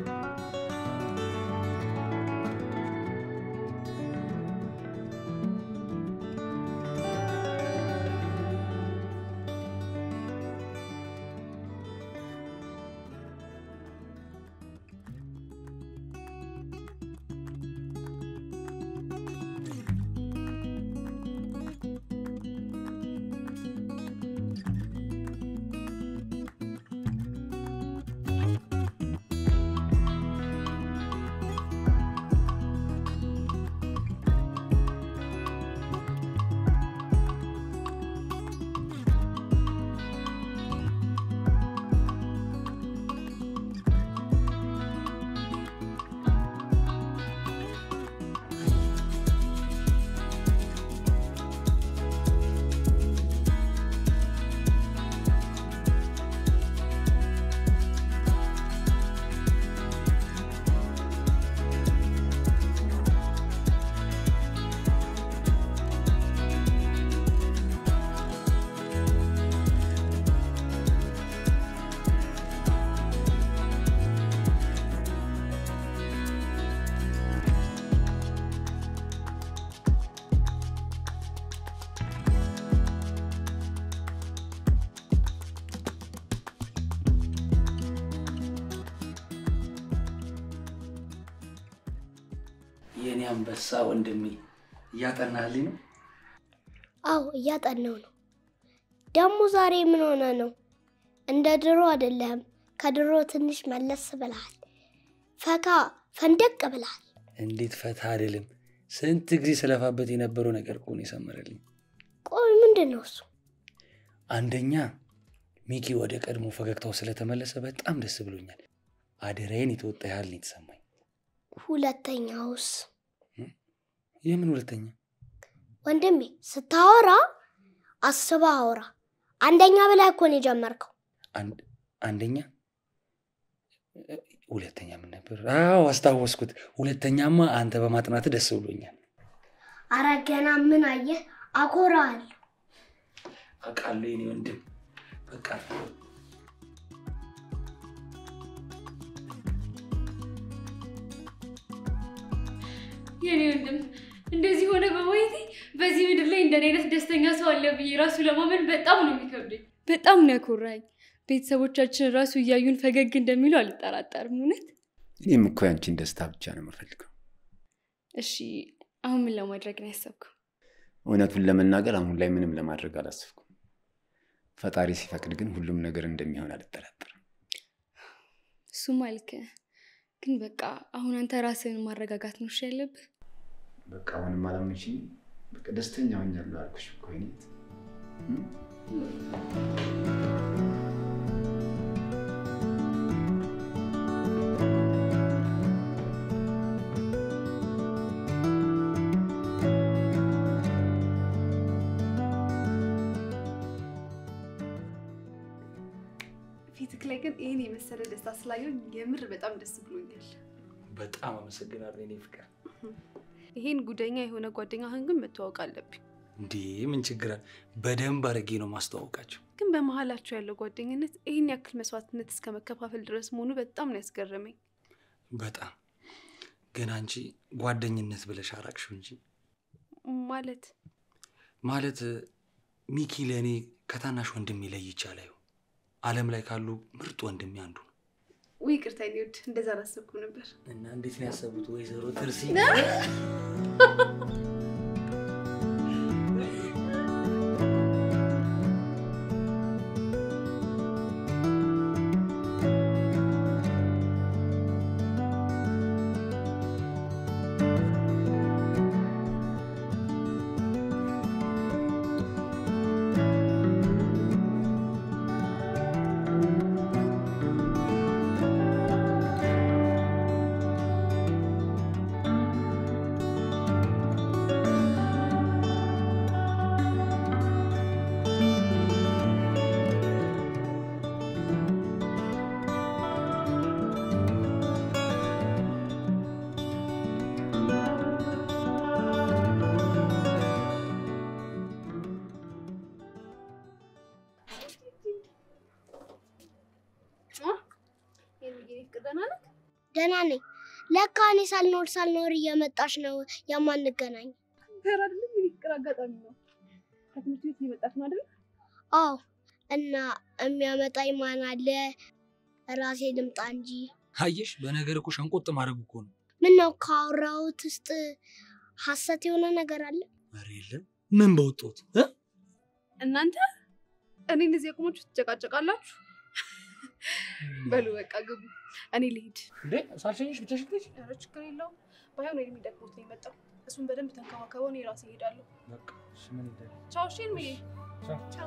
የኔ አንበሳ ወንድሜ እያጠናህልኝ ነው? አዎ እያጠናው ነው። ደግሞ ዛሬ ምን ሆነ ነው? እንደ ድሮ አይደለህም። ከድሮ ትንሽ መለስ ብለሃል። ፈካ ፈንደቅ ብለሃል። እንዴት ፈታ አይደለም። ስንት ጊዜ ስለፋበት የነበረው ነገር እኮ ነው የሰመረልኝ። ቆይ ምንድን ነው እሱ? አንደኛ ሚኪ ወደ ቀድሞ ፈገግታው ስለተመለሰ በጣም ደስ ብሎኛል። አደራዬን የተወጣ ያህል ነው የተሰማኝ። ሁለተኛውስ? የምን ሁለተኛ? ወንድሜ ስታወራ አስባ አውራ። አንደኛ ብለህ እኮ ነው የጀመርከው። አንድ- አንደኛ ሁለተኛ ምን ነበር? አዎ አስታወስኩት። ሁለተኛማ አንተ በማጥናት ደስ ብሎኛል። አረ ገና ምን አየህ? አኮራዋለሁ። አውቃለሁ የኔ ወንድም። በቃ የኔ ወንድም እንደዚህ ሆነ በማየቴ በዚህ ምድር ላይ እንደኔ አይነት ደስተኛ ሰው አለ ብዬ ራሱ ለማመን በጣም ነው የሚከብደኝ። በጣም ነው ያኮራኝ። ቤተሰቦቻችን ራሱ እያዩን ፈገግ እንደሚሉ አልጠራጠርም። እውነት እኔም እኮ ያንቺን ደስታ ብቻ ነው የምፈልገው። እሺ፣ አሁን ምን ለማድረግ ነው ያሰብከው? እውነቱን ለመናገር አሁን ላይ ምንም ለማድረግ አላሰብኩም። ፈጣሪ ሲፈቅድ ግን ሁሉም ነገር እንደሚሆን አልጠራጠርም። እሱማ ልክ ነህ። ግን በቃ አሁን አንተ ራስህን ማረጋጋት ነው እሺ ያለብህ። በቃ አሁንም አላመንሽኝ። በቃ ደስተኛ ሆኛለሁ አልኩሽ እኮ ይኔት ፊትክ ላይ ግን ይህን የመሰለ ደስታ ስላየው የምር በጣም ደስ ብሎኛል። በጣም አመሰግናለሁ የኔ ፍቅር። ይሄን ጉደኛ የሆነ ጓደኛህን ግን መተዋወቅ አለብኝ። እንዴ ምን ችግር አለ? በደንብ አድርጌ ነው ማስተዋወቃቸው። ግን በመሀላቸው ያለው ጓደኝነት ይህን ያክል መስዋዕትነት እስከ መከፋፈል ድረስ መሆኑ በጣም ነው ያስገረመኝ። በጣም ግን አንቺ ጓደኝነት ብለሽ አራቅሽው እንጂ ማለት ማለት ሚኪ ለእኔ ከታናሽ ወንድሜ ለይቼ አላየው። ዓለም ላይ ካሉ ምርጥ ወንድሜ አንዱ ነው። ውይ ይቅርታ የኔ ውድ፣ እንደዛ አላሰብኩም ነበር። እና እንዴት ነው ያሰቡት ወይዘሮ ትርሲ? ፍቅር ደህና ነህ? ደህና ነኝ። ለካ እኔ ሳልኖር ሳልኖር እየመጣሽ ነው የማንገናኝ። ኧረ አይደለም የፍቅር አጋጣሚ ነው። ከትምህርት ቤት እየመጣች ነው አይደል? አዎ። እና የሚያመጣኝ ማን አለ? ራሴ ልምጣ እንጂ። አየሽ፣ በነገር እኮ ሸንቆጥ ማድረግ እኮ ነው። ምን ነው ካወራሁት ውስጥ ሀሰት የሆነ ነገር አለ? ኧረ የለም። ምን በወጡት እናንተ እኔን እዚህ አቁማችሁ ትጨቃጨቃላችሁ? በሉ በቃ ግቡ። እኔ ልሂድ። እንዴ ሳልሸኝሽ ብቻሽን ትሄጂ? ኧረ ችግር የለውም። ባይሆን ወይም የሚደክሞት ነው የመጣው። እሱን በደንብ ተንከባከበው። እኔ ራሴ እሄዳለሁ። በቃ እሺ፣ ምን ይደረግ? ቻው። እሺ እልምዬ። ቻው። ቻው።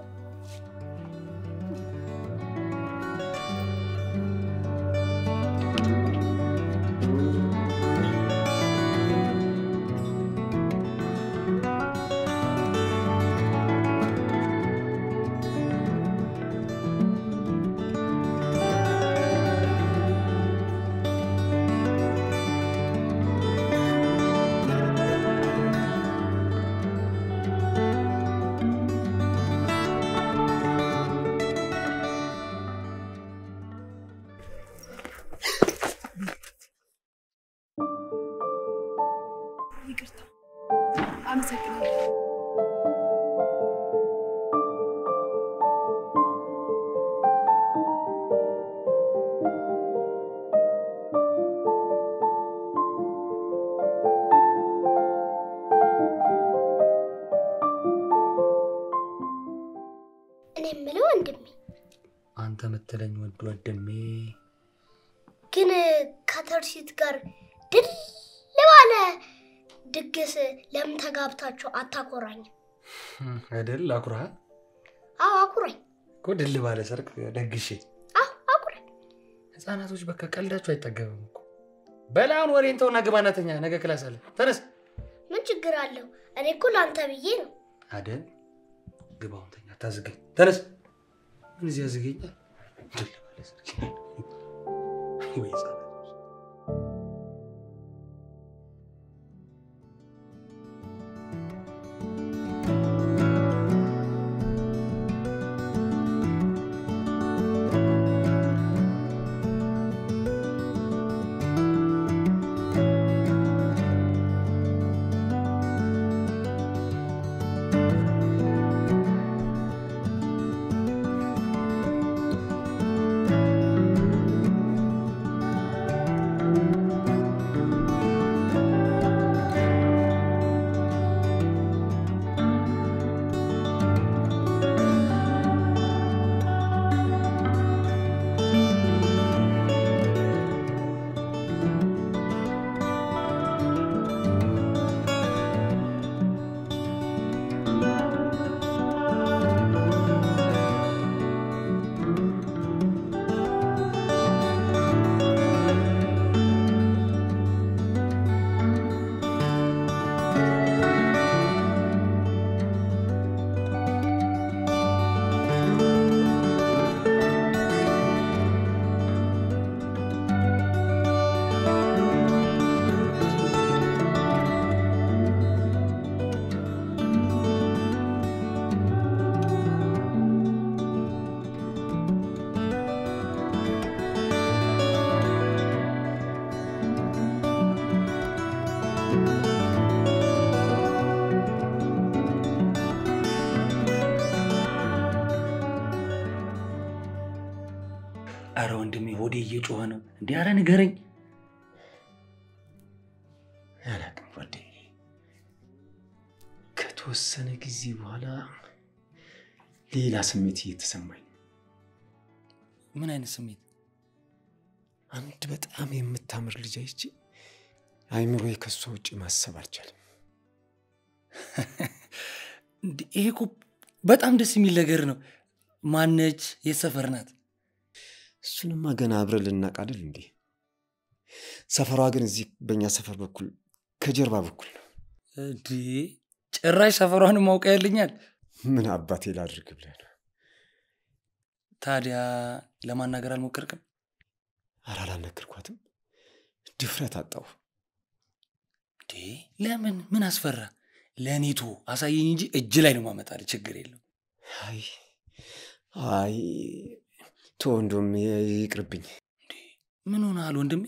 ይቅርታ። አመሰግናለሁ። እኔ የምለው ወንድሜ አንተ የምትለኝ ወድ ወንድሜ ግን ከተርሲት ጋር ድል ባለ ድግስ ለምን ተጋብታችሁ አታኮራኝም? አይደል? አኩራ አዎ አኩራኝ። እኮ ድል ባለ ሰርግ ደግሼ አዎ አኩራኝ። ህፃናቶች በቃ ቀልዳችሁ አይጠገብም እኮ። በላውን ወሬን ተውና ግባ እናተኛ። ነገ ክላስ አለ። ተነስ። ምን ችግር አለው? እኔ እኮ ለአንተ ብዬ ነው። አደል ግባውን ተኛ። አታዝገኝ። ተነስ። ምን እዚህ ያዝገኛል? ድል ባለ ሰርግ ወይ ህፃናቶች አረ ወንድሜ ሆዴ እየጮኸ ነው። እንዲህ አረ ንገረኝ። አላቅም ጓደኛዬ፣ ከተወሰነ ጊዜ በኋላ ሌላ ስሜት እየተሰማኝ ነው። ምን አይነት ስሜት? አንድ በጣም የምታምር ልጅ አይቼ አይምሮዬ ከሷ ውጭ ማሰብ አልቻለም። እንዴ፣ ይሄ እኮ በጣም ደስ የሚል ነገር ነው። ማነች? የት ሰፈር ናት? እሱንማ ገና አብረን ልናቅ አይደል እንዴ? ሰፈሯ ግን እዚህ በእኛ ሰፈር በኩል ከጀርባ በኩል ነው። እንዴ ጭራሽ ሰፈሯን ማውቀ ያልኛል። ምን አባቴ ላድርግ ብለህ ነው? ታዲያ ለማናገር አልሞከርክም? ኧረ አላልነገርኳትም። ድፍረት አጣሁ። እንዴ ለምን? ምን አስፈራ? ለኔቶ አሳየኝ እንጂ እጅ ላይ ነው ማመጣል። ችግር የለው። አይ አይ ቶ እንደውም ይቅርብኝ። እንዴ ምን ሆነሃል ወንድሜ?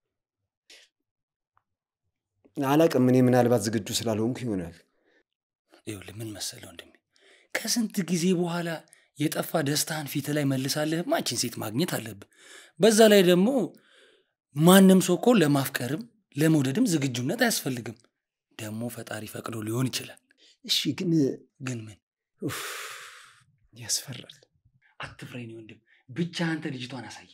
አላቅም። እኔ ምናልባት ዝግጁ ስላልሆንኩ ይሆናል። ይኸውልህ ምን መሰለህ ወንድሜ፣ ከስንት ጊዜ በኋላ የጠፋ ደስታህን ፊት ላይ መልሳለህማ ይህችን ሴት ማግኘት አለብህ። በዛ ላይ ደግሞ ማንም ሰው እኮ ለማፍቀርም ለመውደድም ዝግጁነት አያስፈልግም። ደግሞ ፈጣሪ ፈቅዶ ሊሆን ይችላል። እሺ፣ ግን ግን ምን ኡፍ፣ ያስፈራል። አትፍረኝ ወንድም፣ ብቻ አንተ ልጅቷን አሳየኝ።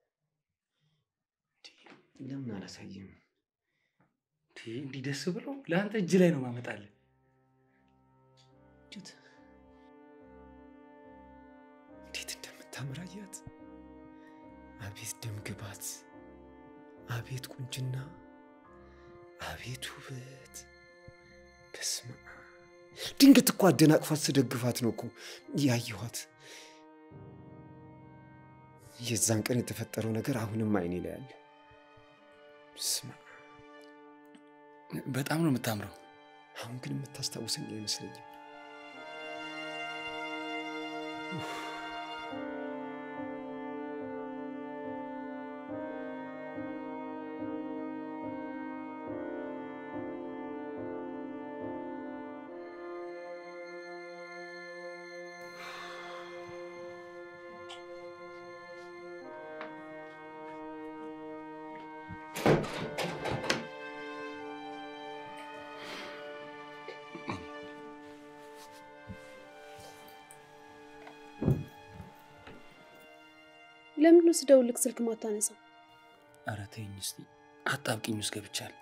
ለምን አላሳይም? እንዴ፣ እንዲህ ደስ ብሎ ለአንተ እጅ ላይ ነው ማመጣልህ። እንዴት እንደምታምር አያት! አቤት ደም ግባት፣ አቤት ቁንጅና፣ አቤት ውበት! በስመ አብ! ድንገት እኮ አደናቅፋት ስደግፋት ነው እኮ ያየኋት። የዛን ቀን የተፈጠረው ነገር አሁንም አይኔ ላይ አለ። በስመ አብ! በጣም ነው የምታምረው። አሁን ግን የምታስታውሰኝ አይመስለኝም። ለምንድን ነው ስደውልልክ ስልክ ማታነሳው? ኧረ ተይኝ እስኪ አጣብቂኝ ውስጥ ገብቻለሁ።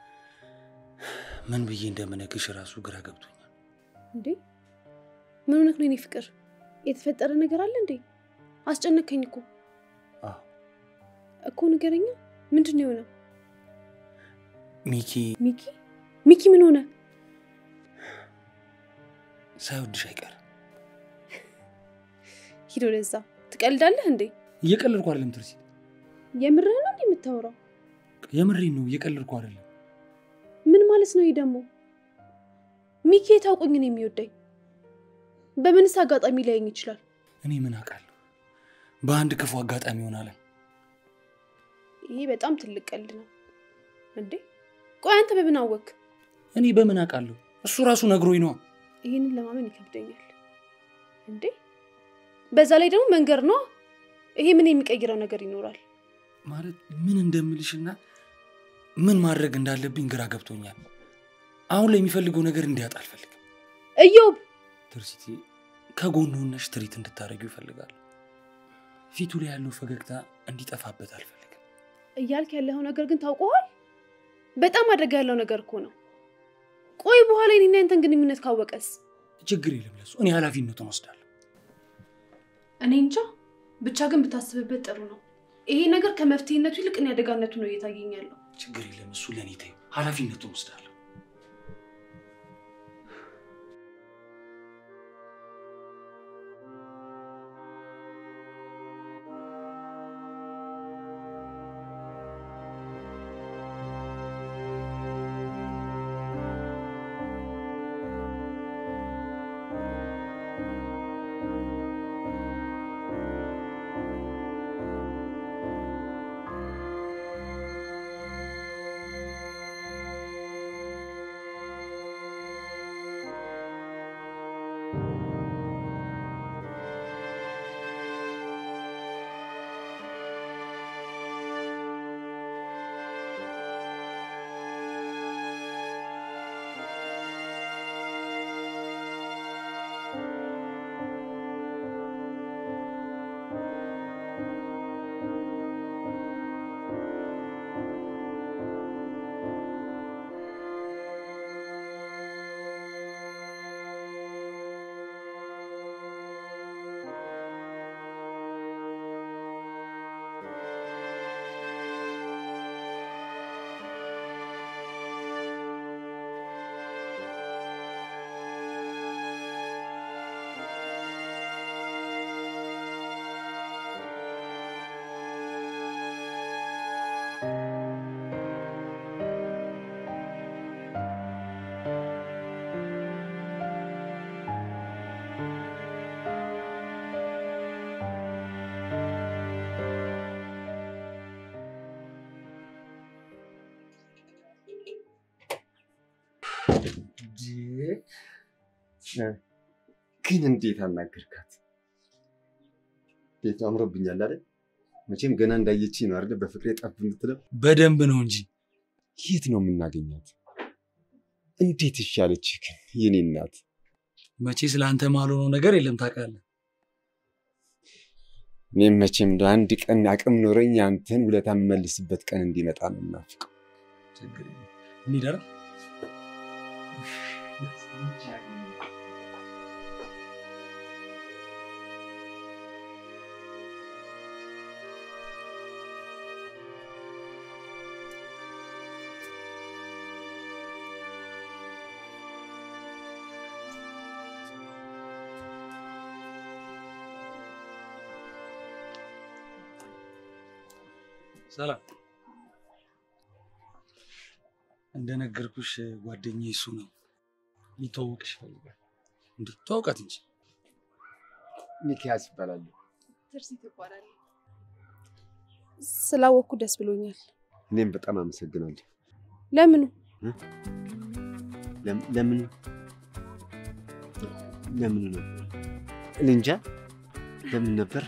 ምን ብዬ እንደምነግርሽ ራሱ ግራ ገብቶኛል። እንዴ ምን ሆነክ ነው የኔ ፍቅር? የተፈጠረ ነገር አለ እንዴ? አስጨነከኝ እኮ አዎ እኮ ንገረኛ። ምንድን ነው የሆነው? ሚኪ ሚኪ ሚኪ ምን ሆነ? ሳይወድሽ አይቀርም። ሂድ ወደዛ። ትቀልዳለህ እንዴ? እየቀለድኩ አይደለም ትርሲ፣ የምርህን ነው እንዴ የምታወራው? የምሬን ነው። እየቀለድኩ አይደለም። ምን ማለት ነው ይህ ደግሞ? ሚኪ የታውቆኝ ነው የሚወደኝ? በምንስ አጋጣሚ ሊያየኝ ይችላል? እኔ ምን አውቃለሁ? በአንድ ክፉ አጋጣሚ ይሆናል። ይሄ በጣም ትልቅ ቀልድ ነው እንዴ። ቆይ አንተ በምን አወክ? እኔ በምን አውቃለሁ? እሱ ራሱ ነግሮኝ ነዋ። ይህንን ለማመን ይከብደኛል እንዴ። በዛ ላይ ደግሞ መንገድ ነው። ይሄ ምን የሚቀይረው ነገር ይኖራል? ማለት ምን እንደምልሽና ምን ማድረግ እንዳለብኝ ግራ ገብቶኛል። አሁን ላይ የሚፈልገው ነገር እንዲያጣ አልፈልግም። እዮብ ትርሲቲ ከጎኑ ሆነሽ ትሪት እንድታደርጊው ይፈልጋል። ፊቱ ላይ ያለው ፈገግታ እንዲጠፋበት አልፈልግም። እያልክ ያለው ነገር ግን ታውቀዋል። በጣም አደጋ ያለው ነገር እኮ ነው። ቆይ በኋላ የኔና ያንተን ግንኙነት ካወቀስ? ችግር የለም ለሱ እኔ ኃላፊነቱን ወስዳለሁ። እኔ እንጃ። ብቻ ግን ብታስብበት ጥሩ ነው። ይሄ ነገር ከመፍትሄነቱ ይልቅ እኔ አደጋነቱ ነው እየታየኝ ያለው። ችግር የለም እሱ ለእኔ ተይው፣ ኃላፊነቱን ወስዳለሁ። ግን እንዴት አናገርካት? ቤቱ አምሮብኛል አይደል? መቼም ገና እንዳየች ነው አይደል? በፍቅሬ ጠብ የምትለው በደንብ ነው እንጂ የት ነው የምናገኛት? እንዴት ይሻለች ግን የኔ እናት? መቼ ስለ አንተ ማልሆነው ነገር የለም ታውቃለህ። እኔም መቼም እንደው አንድ ቀን አቅም ኖረኝ አንተን ውለታ የምመልስበት ቀን እንዲመጣ ነው የምናፍቀው። ችግር የለም። እንሂድ አይደል? ሰላም። እንደነገርኩሽ ጓደኛዬ እሱ ነው። ሊተዋወቅሽ ይፈልጋል። እንዴ ተዋውቃት እንጂ። ሚኪያስ ይባላሉ። ትርሲት ይባላል። ስላወቅኩ ደስ ብሎኛል። እኔም በጣም አመሰግናለሁ። ለምኑ? ለም- ለምን ለምኑ ነበር? እኔ እንጃ ለምን ነበር?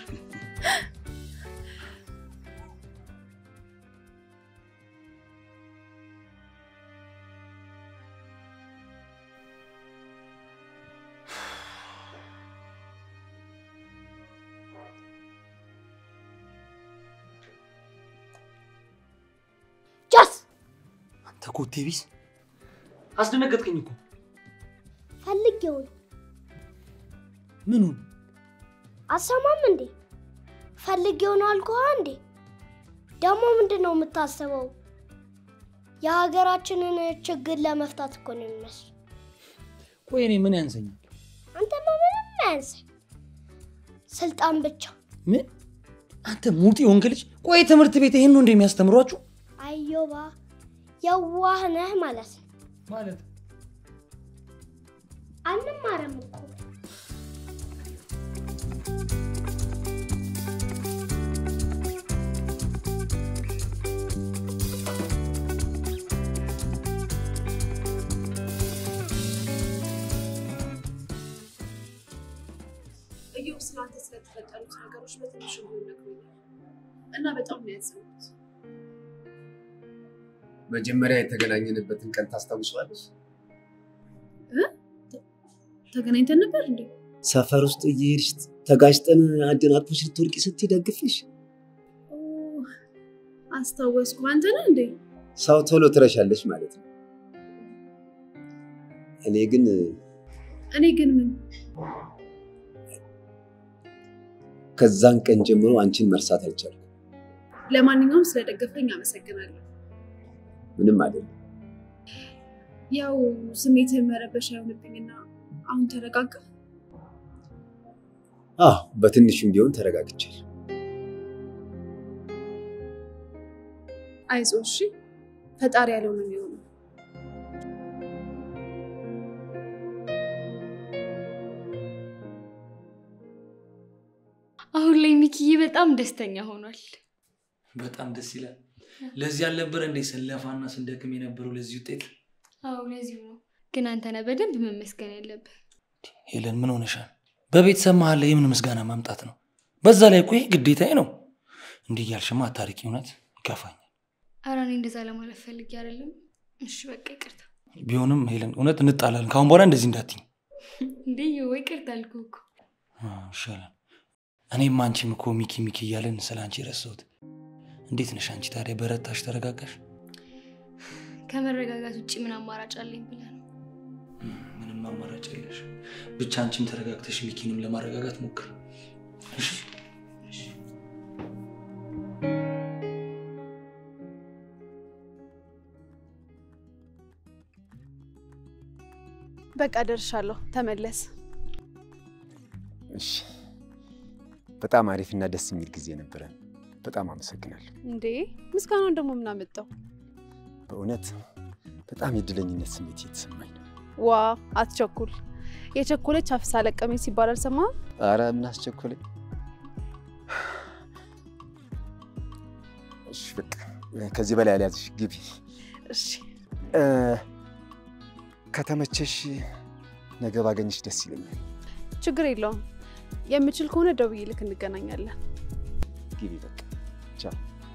ጃስ አንተ ኮቴ ቢስ አስደነገጥከኝ እኮ። ፈልጌው ነው። ምኑን? አሰማም እንዴ? ፈልጌው ነው አልኩህ እንዴ? ደግሞ ምንድን ነው የምታስበው? የሀገራችንን ችግር ለመፍታት እኮ ነው የሚመስል። ቆይ እኔ ምን ያንሰኛል? አንተማ ምንም አያንስህ፣ ስልጣን ብቻ። ምን? አንተ ሙጢ ወንክ ልጅ። ቆይ ትምህርት ቤት ይሄን ነው እንደሚያስተምሯችሁ አዮባ የዋህ ነህ ማለት ነው። ማለት አንማርም እኮ እዮብ ስላንተ ስለተፈጠሩት ነገሮች በትንሹ ቢሆን ነግሮኛል እና በጣም ነው ያዘንኩት። መጀመሪያ የተገናኘንበትን ቀን ታስታውሰዋለች? ተገናኝተን ነበር እንዴ? ሰፈር ውስጥ እየሄድሽ ተጋጭጠን አደናቅፎች ልትወድቂ ስትይ ደግፍሽ። ኦ፣ አስታወስኩ። አንተ ነህ እንዴ? ሰው ቶሎ ትረሻለች ማለት ነው። እኔ ግን እኔ ግን ምን ከዛን ቀን ጀምሮ አንቺን መርሳት አልቻልኩም። ለማንኛውም ስለደገፈኝ አመሰግናለሁ። ምንም አይደለም። ያው ስሜትህን መረበሽ አይሆንብኝና አሁን ተረጋጋ። አዎ በትንሹም ቢሆን ተረጋግቻል። አይዞህ እሺ፣ ፈጣሪ ያለው ነው የሚሆነው። አሁን ላይ ሚኪዬ በጣም ደስተኛ ሆኗል። በጣም ደስ ይላል። ለዚህ አልነበረ እንደ ስንለፋና ስንደክም የነበረው ለዚህ ውጤት። አዎ ለዚሁ ነው። ግን አንተ ነህ በደንብ መመስገን ያለብህ። ሄለን ምን ሆነሻል? በቤተሰብ መሀል ላይ የምን ምስጋና ማምጣት ነው? በዛ ላይ እኮ ይሄ ግዴታዬ ነው። እንዲህ እያልሽማ አታሪቂ፣ እውነት ይከፋኛል። ኧረ እኔ እንደዛ ለማለት ፈልጌ አይደለም። እሺ በቃ ይቅርታ። ቢሆንም ሄለን እውነት እንጣላለን። ከአሁን በኋላ እንደዚህ እንዳትኝ እንዴ ወይ ይቅርታ አልኩህ እኮ። ይሻላል። እኔም አንቺም እኮ ሚኪ ሚኪ እያለን ስለ አንቺ ረሳሁት። እንዴት ነሽ አንቺ ታዲያ? በረታሽ? ተረጋጋሽ? ከመረጋጋት ውጭ ምን አማራጭ አለኝ ብለህ ነው? ምንም አማራጭ የለሽ። ብቻ አንቺም ተረጋግተሽ ሚኪንም ለማረጋጋት ሞክር። እሺ? በቃ ደርሻለሁ። ተመለስ። እሺ፣ በጣም አሪፍና ደስ የሚል ጊዜ ነበረን። በጣም አመሰግናለሁ። እንዴ ምስጋናውን ደግሞ ምን አመጣው? በእውነት በጣም የእድለኝነት ስሜት እየተሰማኝ ነው። ዋ አትቸኩል። የቸኮለች አፍሳ ለቀመኝ ሲባል አልሰማህም? አረ ምን አስቸኮለኝ? እሺ በቃ ከዚህ በላይ አልያዝሽ፣ ግቢ። እሺ እ፣ ከተመቸሽ ነገ ባገኝሽ ደስ ይለኛል። ችግር የለውም። የምችል ከሆነ ደውዬ ልክ እንገናኛለን። ግቢ በቃ ቻው።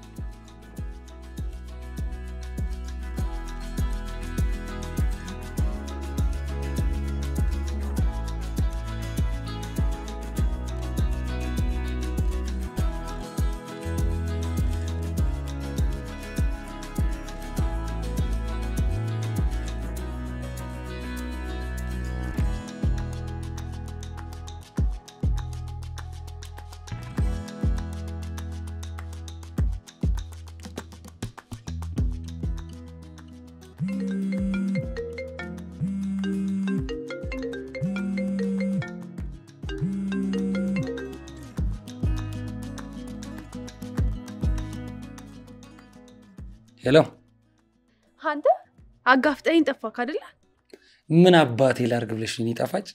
ሄሎ፣ አንተ አጋፍጠኝ ጠፋክ አይደለ? ምን አባቴ ላርግ ብለሽ ነው? እኔ ጣፋጭ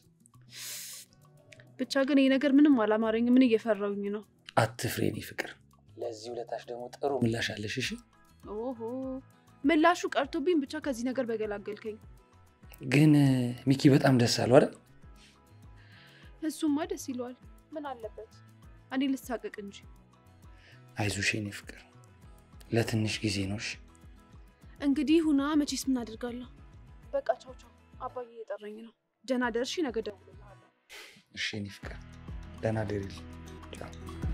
ብቻ ግን ይህ ነገር ምንም አላማረኝ። ምን እየፈራውኝ ነው? አትፍሬ፣ እኔ ፍቅር። ለዚህ ውለታሽ ደግሞ ጥሩ ምላሽ አለሽ። እሺ፣ ኦሆ ምላሹ ቀርቶብኝ ብቻ ከዚህ ነገር በገላገልከኝ። ግን ሚኪ በጣም ደስ አለው አይደል? እሱማ ደስ ይለዋል። ምን አለበት? እኔ ልሳቀቅ እንጂ። አይዞሽ የኔ ፍቅር፣ ለትንሽ ጊዜ ነው። እሺ እንግዲህ ሁና መቼስ ምን አደርጋለሁ። በቃ ቻው ቻው። አባዬ እየጠራኝ ነው። ደህና ደርሺ፣ ነገ እደውልልሃለሁ። እሺ የኔ ፍቅር፣ ደህና ደሪል። ቻው።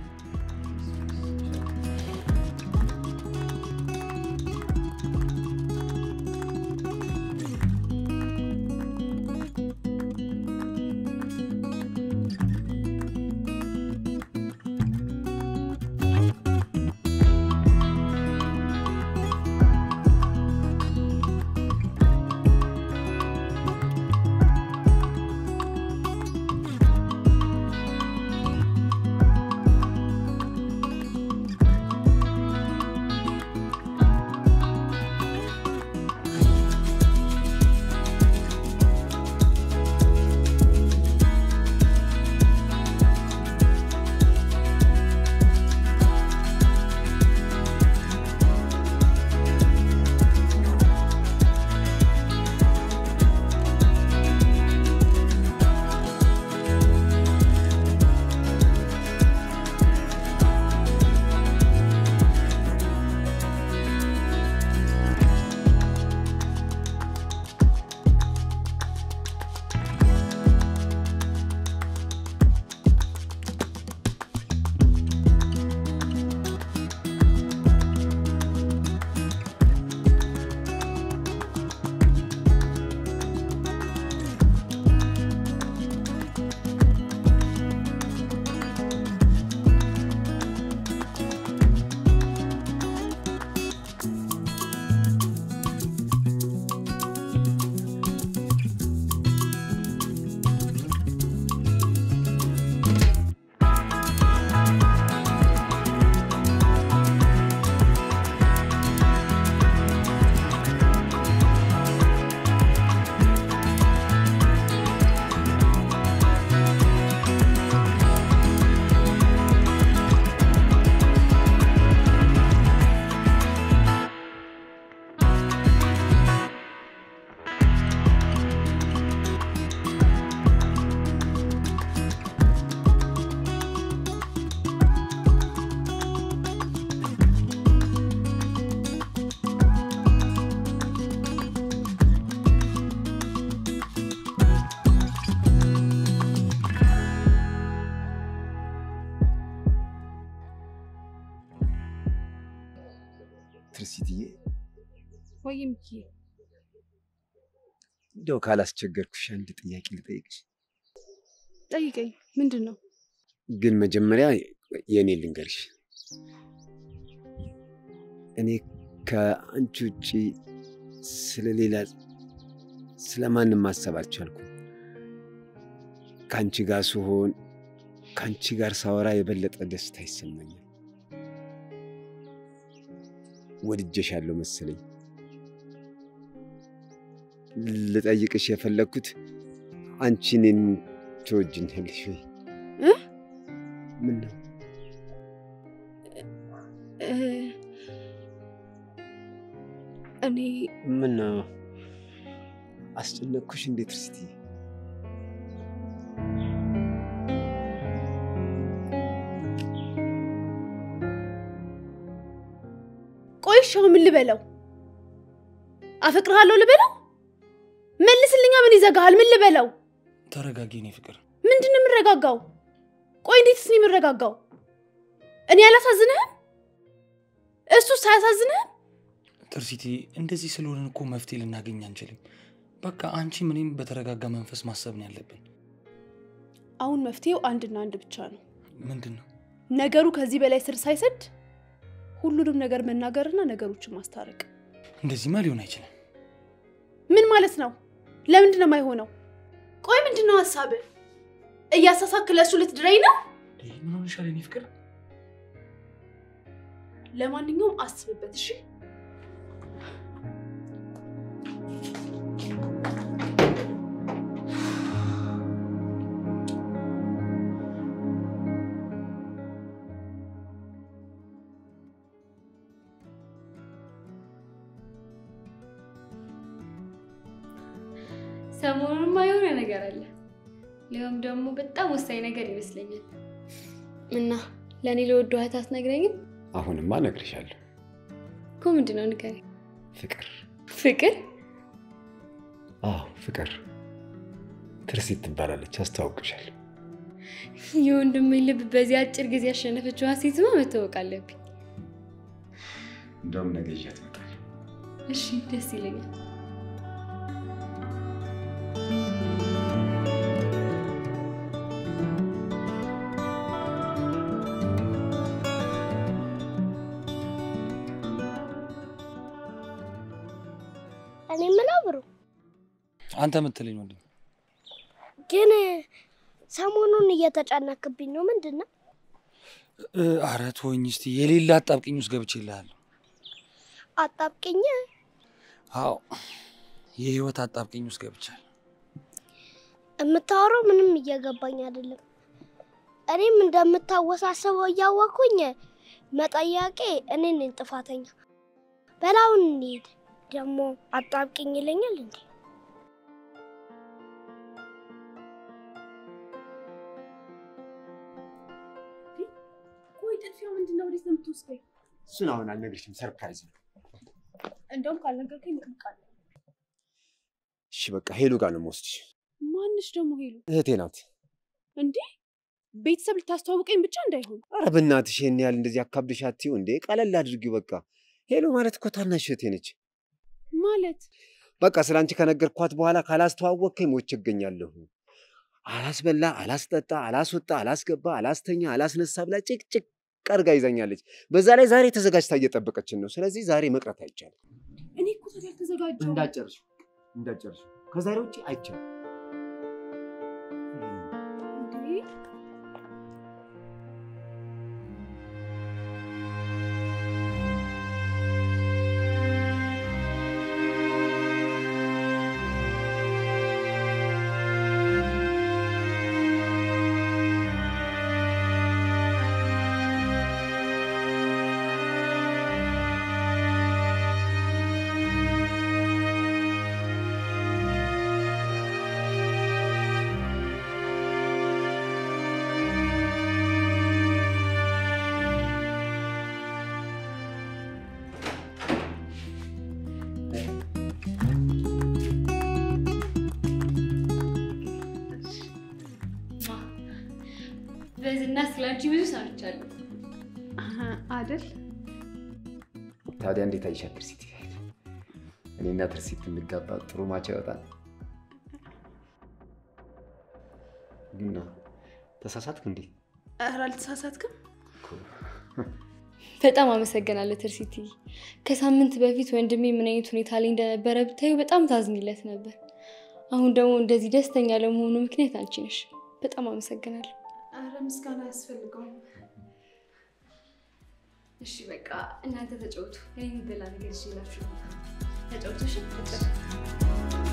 ትርሲትዬ ወይ ሚኪ፣ እንዲያው ካላስቸገርኩሽ አንድ ጥያቄ ልጠይቅሽ። ጠይቀኝ። ምንድን ነው? ግን መጀመሪያ የእኔ ልንገርሽ። እኔ ከአንቺ ውጭ ስለሌላ ስለማንም ማሰብ አልቻልኩም። ከአንቺ ጋር ስሆን ከአንቺ ጋር ሳወራ የበለጠ ደስታ ይሰማኛል። ወድጀሻለሁ መሰለኝ። ልጠይቅሽ የፈለግኩት አንቺ እኔን ትወጂኛለሽ ወይ? እ? ምን ነው እ፣ እኔ ምን ነው አስጨነቅኩሽ? እንዴት ርስቲ ቆይ እሺ አሁን ምን ልበለው? አፈቅርሃለሁ ልበለው? መልስልኛ። ምን ይዘጋሃል? ምን ልበለው? ተረጋጊ የኔ ፍቅር። ምንድን ነው የምረጋጋው? ቆይ እንዴትስ ነው የምረጋጋው? እኔ አላሳዝንህም? እሱስ አያሳዝንህም? ትርሲቲ፣ እንደዚህ ስለሆንን እኮ መፍትሄ ልናገኝ አንችልም። በቃ አንቺ ምንም በተረጋጋ መንፈስ ማሰብ ነው ያለብን። አሁን መፍትሄው አንድና አንድ ብቻ ነው። ምንድን ነው? ነገሩ ከዚህ በላይ ስር ሳይሰድ ሁሉንም ነገር መናገርና ነገሮችን ማስታረቅ። እንደዚህማ ሊሆን አይችልም። ምን ማለት ነው? ለምንድን ነው የማይሆነው? ቆይ ምንድን ነው ሀሳብህ? እያሳሳክ ለእሱ ልትድረኝ ነው? ምን ሆነሻል የኔ ፍቅር? ለማንኛውም አስብበት እሺ። ሰሞኑንማ የሆነ ነገር አለ። ሊሆም ደግሞ በጣም ወሳኝ ነገር ይመስለኛል። እና ለእኔ ለወዱ እህት አትነግረኝም? አሁንማ እነግርሻለሁ። እኮ ምንድን ነው ንገረኝ። ፍቅር ፍቅር? አዎ ፍቅር ትርሲት ትባላለች። አስተዋውቅሻለሁ። የወንድሜ ልብ በዚህ አጭር ጊዜ ያሸነፈችዋን ሴትማ መታወቅ አለብኝ። እንደውም ነገ ይዣት እመጣለሁ። እሺ፣ ደስ ይለኛል። እኔ የምለው ብሩ አንተ የምትለኝ ወንድም ግን ሰሞኑን እየተጨነክብኝ ነው። ምንድን ነው? እ፣ ኧረ ተወኝ እስቲ። የሌላ አጣብቂኝ ውስጥ ገብቼልሃለሁ። አጣብቅኝ። አዎ የህይወት አጣብቂኝ ውስጥ ገብቻለሁ። የምታወራው ምንም እየገባኝ አይደለም። እኔም እንደምታወሳስበው እያወቅኩኝ መጠያቄ እኔ ነኝ ጥፋተኛ። በላውን እንሂድ። ደግሞ አጣብቅኝ ይለኛል እንዴ? ቆይ ጥድፊያው ምንድን ነው? ወዴት ነው የምትወስደኝ? እሱን አሁን አልነግርሽም፣ ሰርፕራይዝ ነው። እንደውም ካልነገርከኝ እንቅልቃለን። እሺ በቃ ሄሉ ጋር ነው የምወስድሽ። ማንሽ ደግሞ ሄሉ? እህቴ ናት። እንዴ ቤተሰብ ልታስተዋውቀኝ ብቻ እንዳይሆን። ኧረ በእናትሽ ይሄን ያህል እንደዚህ አካብድሽ አትይው እንዴ። ቀለል አድርጊው በቃ። ሄሉ ማለት እኮ ታናሽ እህቴ ነች። ማለት በቃ ስለ አንቺ ከነገርኳት በኋላ ካላስተዋወቅከኝ ሞቼ እገኛለሁ። አላስበላ፣ አላስጠጣ፣ አላስወጣ፣ አላስገባ፣ አላስተኛ፣ አላስነሳ ብላ ጭቅጭቅ ቀርጋ ይዛኛለች። በዛ ላይ ዛሬ ተዘጋጅታ እየጠበቀችን ነው። ስለዚህ ዛሬ መቅረት አይቻልም። እኔ እኮ ታዲያ አልተዘጋጀሁም። እንዳጨርሽ እንዳጨርሽ ከዛሬ ውጭ አይቻልም። እንዴ በዝና ስላንቺ ብዙ ሰምቻለሁ። አደል ታዲያ እንዴት አይሻል ትርሲት? እኔና ትርሲት እንጋባ ጥሩ ማቻ ይወጣል። ግን ተሳሳትክ እንዴ? ኧረ አልተሳሳትክም። በጣም አመሰግናለሁ ትርሲቲ። ከሳምንት በፊት ወንድሜ ምን አይነት ሁኔታ ላይ እንደነበረ ብታዩ በጣም ታዝኝለት ነበር። አሁን ደግሞ እንደዚህ ደስተኛ ለመሆኑ ምክንያት አንቺ ነሽ። በጣም አመሰግናለሁ። ኧረ ምስጋና አያስፈልገውም። እሺ በቃ እናንተ ተጫወቱ። እኔ የሚበላ ነገር ይዤላችሁ ተጫወቱ። እሺ ተጫወቱ።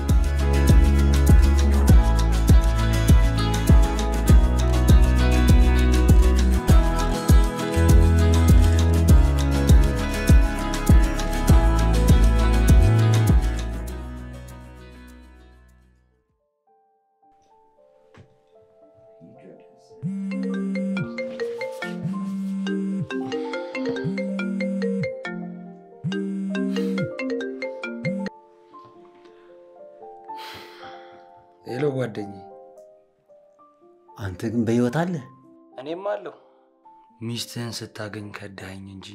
ጓደኛዬ። አንተ ግን በህይወት አለ? እኔም አለሁ። ሚስትህን ስታገኝ ከዳኸኝ እንጂ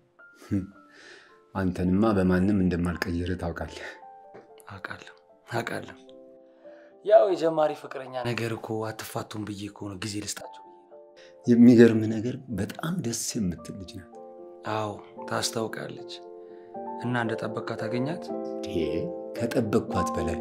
አንተንማ በማንም እንደማልቀይርህ ታውቃለህ። አውቃለሁ አውቃለሁ። ያው የጀማሪ ፍቅረኛ ነገር እኮ አትፋቱም ብዬ እኮ ነው ጊዜ ልስጣቸው። የሚገርም ነገር በጣም ደስ የምትል ልጅ ናት። አዎ ታስታውቃለች። እና እንደ ጠበቅካ ታገኛት? ይሄ ከጠበቅኳት በላይ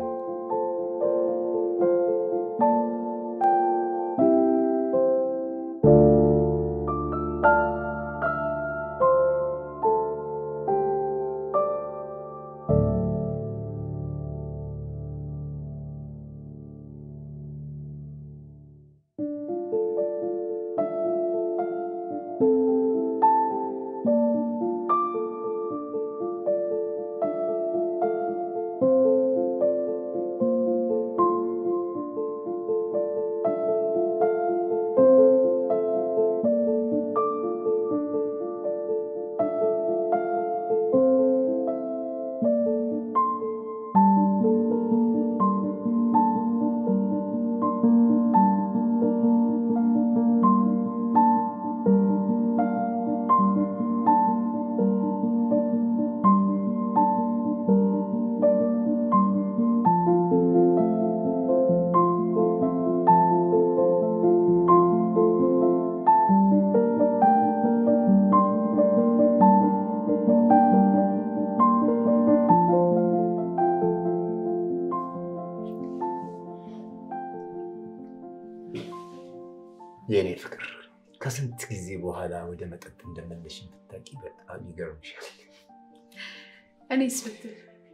የእኔ ፍቅር ከስንት ጊዜ በኋላ ወደ መጠጥ እንደመለሽ ብታውቂ በጣም ይገርምሻል። እኔስ ብትል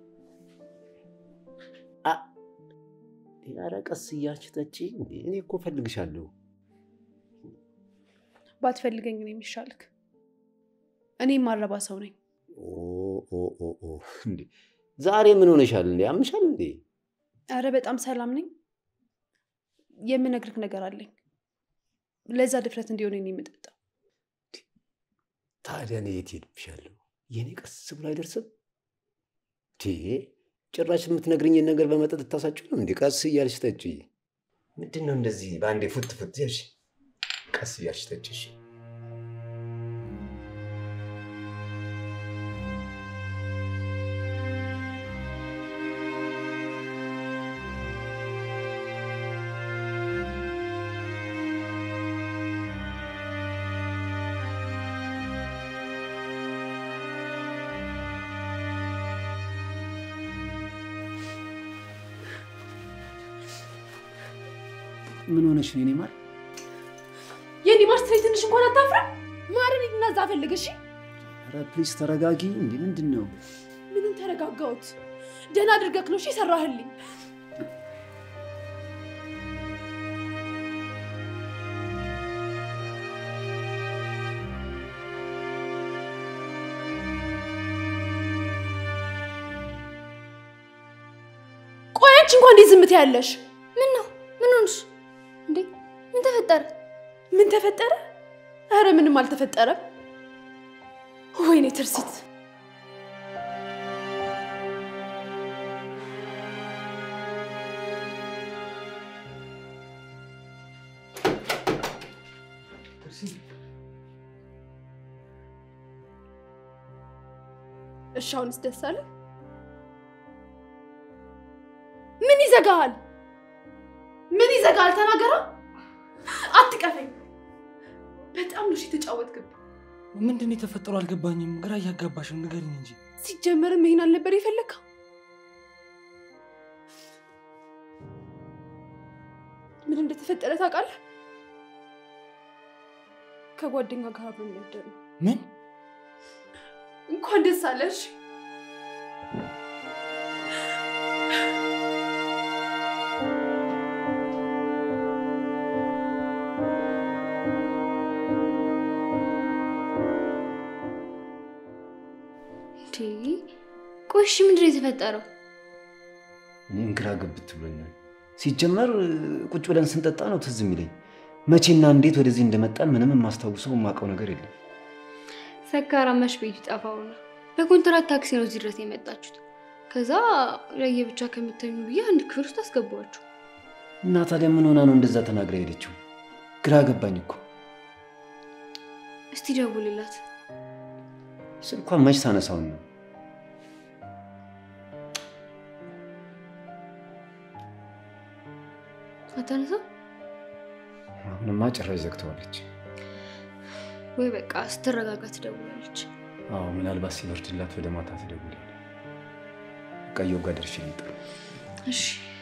ኧረ ቀስ እያልሽ ጠጪ። እንዴ እኔ እኮ እፈልግሻለሁ። ባትፈልገኝ ነው የሚሻልክ። እኔ ማረባ ሰው ነኝ። ኦ ኦ ኦ ኦ፣ እንዴ ዛሬ ምን ሆነሻል እንዴ? አምሻል እንዴ? አረ በጣም ሰላም ነኝ። የምነግርህ ነገር አለኝ። ለዛ ድፍረት እንዲሆን ነው የምጠጣው። ታዲያ እኔ የት ሄድብሻለሁ? የእኔ ቀስ ብሎ አይደርስም? ቴ ጭራሽ የምትነግርኝን ነገር በመጠጥ ታሳጭው ነው እንዴ? ቀስ እያልሽ ጠጪ። ምንድን ነው እንደዚህ በአንዴ ፉት ፉት ያልሽ? ቀስ እያልሽ ጠጪ። እሺ? ምን ሆነሽ ነው የኔ ማር? የኔ ማር ስትለኝ ትንሽ እንኳን አታፍርም? ማርን ሂድና እዛ ፈልግ እሺ። ኧረ ፕሊዝ ተረጋጊ። እንዴ ምንድን ነው? ምንም ተረጋጋሁት። ደህና አድርገህ ነው እሺ የሰራህልኝ። ቆይ አንቺ እንኳን እንዴት ዝም ትያለሽ? ምን ነው? ምን ሆንሽ እንዴ? ምን ተፈጠረ? ምን ተፈጠረ? አረ ምንም አልተፈጠረም። ወይኔ ትርሲት እሺ፣ አሁንስ ደስ አለ? ምን ይዘጋሃል? ምን ይዘጋሃል? ተናገራ። አትቀፈኝ። በጣም ነው እሺ የተጫወትክብኝ። ምንድን ነው የተፈጠረው? አልገባኝም። ግራ እያጋባሽ ነው። ንገሪኝ እንጂ። ሲጀመርም ይሄን አልነበር የፈለግከው? ምን እንደተፈጠረ ታውቃለህ? ከጓደኛ ጋር አብረን ነበር ነው። ምን እንኳን ደስ አለሽ። እንዴ ቆይ እሺ ምንድን ነው የተፈጠረው? እኔም ግራ ገብት ብሎኛል። ሲጀመር ቁጭ ብለን ስንጠጣ ነው ትዝ የሚለኝ። መቼና እንዴት ወደዚህ እንደመጣን ምንም የማስታውሰው የማውቀው ነገር የለም። ሰካራማሽ ቤቱ ጠፋው ነው። በኮንትራት ታክሲ ነው እዚህ ድረስ የመጣችሁት። ከዛ ለየብቻ ከምተኙ ብዬ አንድ ክፍል ውስጥ አስገባችሁ። እና ታዲያ ምን ሆና ነው እንደዛ ተናግራ ሄደችው? ግራ ገባኝ እኮ። እስቲ ደውልላት። ስልኳን መች ሳነሳውን ነው? አታነሳ አሁንማ ጭራሽ ዘግተዋለች። ወይ በቃ ስትረጋጋ ትደውላለች። አዎ ምናልባት ሲበርድላት ወደ ማታ ትደውል። ቀየው ጋር ደርሼ ልምጣ። እሺ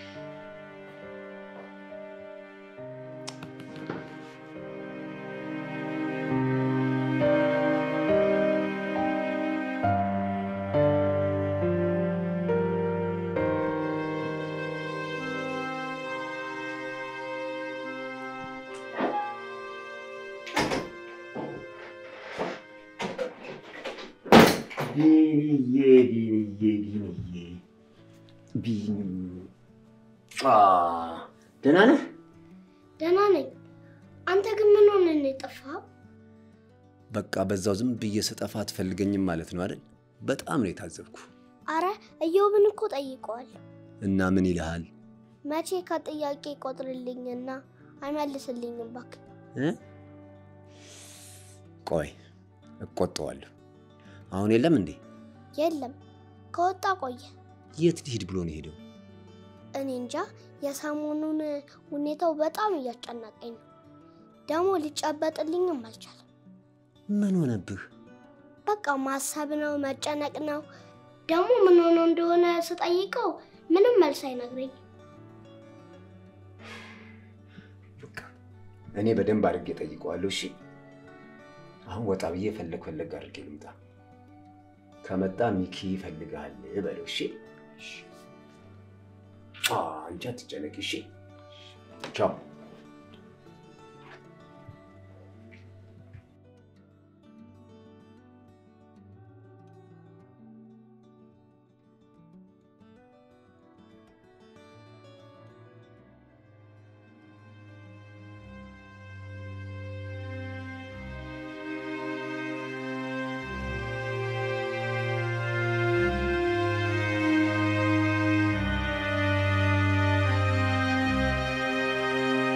ቢንዬ ቢንዬ ቢንዬ ቢን አ ደህና ነህ? ደህና ነኝ። አንተ ግን ምን ሆነ ነው የጠፋኸው? በቃ በዛው ዝም ብዬ ስጠፋ አትፈልገኝም ማለት ነው አይደል? በጣም ነው የታዘብኩ። አረ እየውብን እኮ ጠይቀዋል። እና ምን ይልሃል? መቼ ከጥያቄ ቆጥርልኝና አይመልስልኝም እባክህ። እ? ቆይ እቆጠዋለሁ። አሁን የለም እንዴ? የለም ከወጣ ቆየ። የት ሊሄድ ብሎ ነው የሄደው? እኔ እንጃ። የሰሞኑን ሁኔታው በጣም እያስጨነቀኝ ነው። ደግሞ ሊጨበጥልኝም አልቻለም። ምን ሆነብህ? በቃ ማሰብ ነው መጨነቅ ነው። ደግሞ ምን ሆኖ እንደሆነ ስጠይቀው ምንም መልስ አይነግረኝ። በቃ እኔ በደንብ አድርጌ ጠይቀዋለሁ። እሺ አሁን ወጣ ብዬ ፈለግ ፈለግ አድርጌ ልምጣ። ከመጣ ሚኪ ይፈልግሃል በለው። እሺ አ፣ አንቺ አትጨነቂ። እሺ ቻው። እ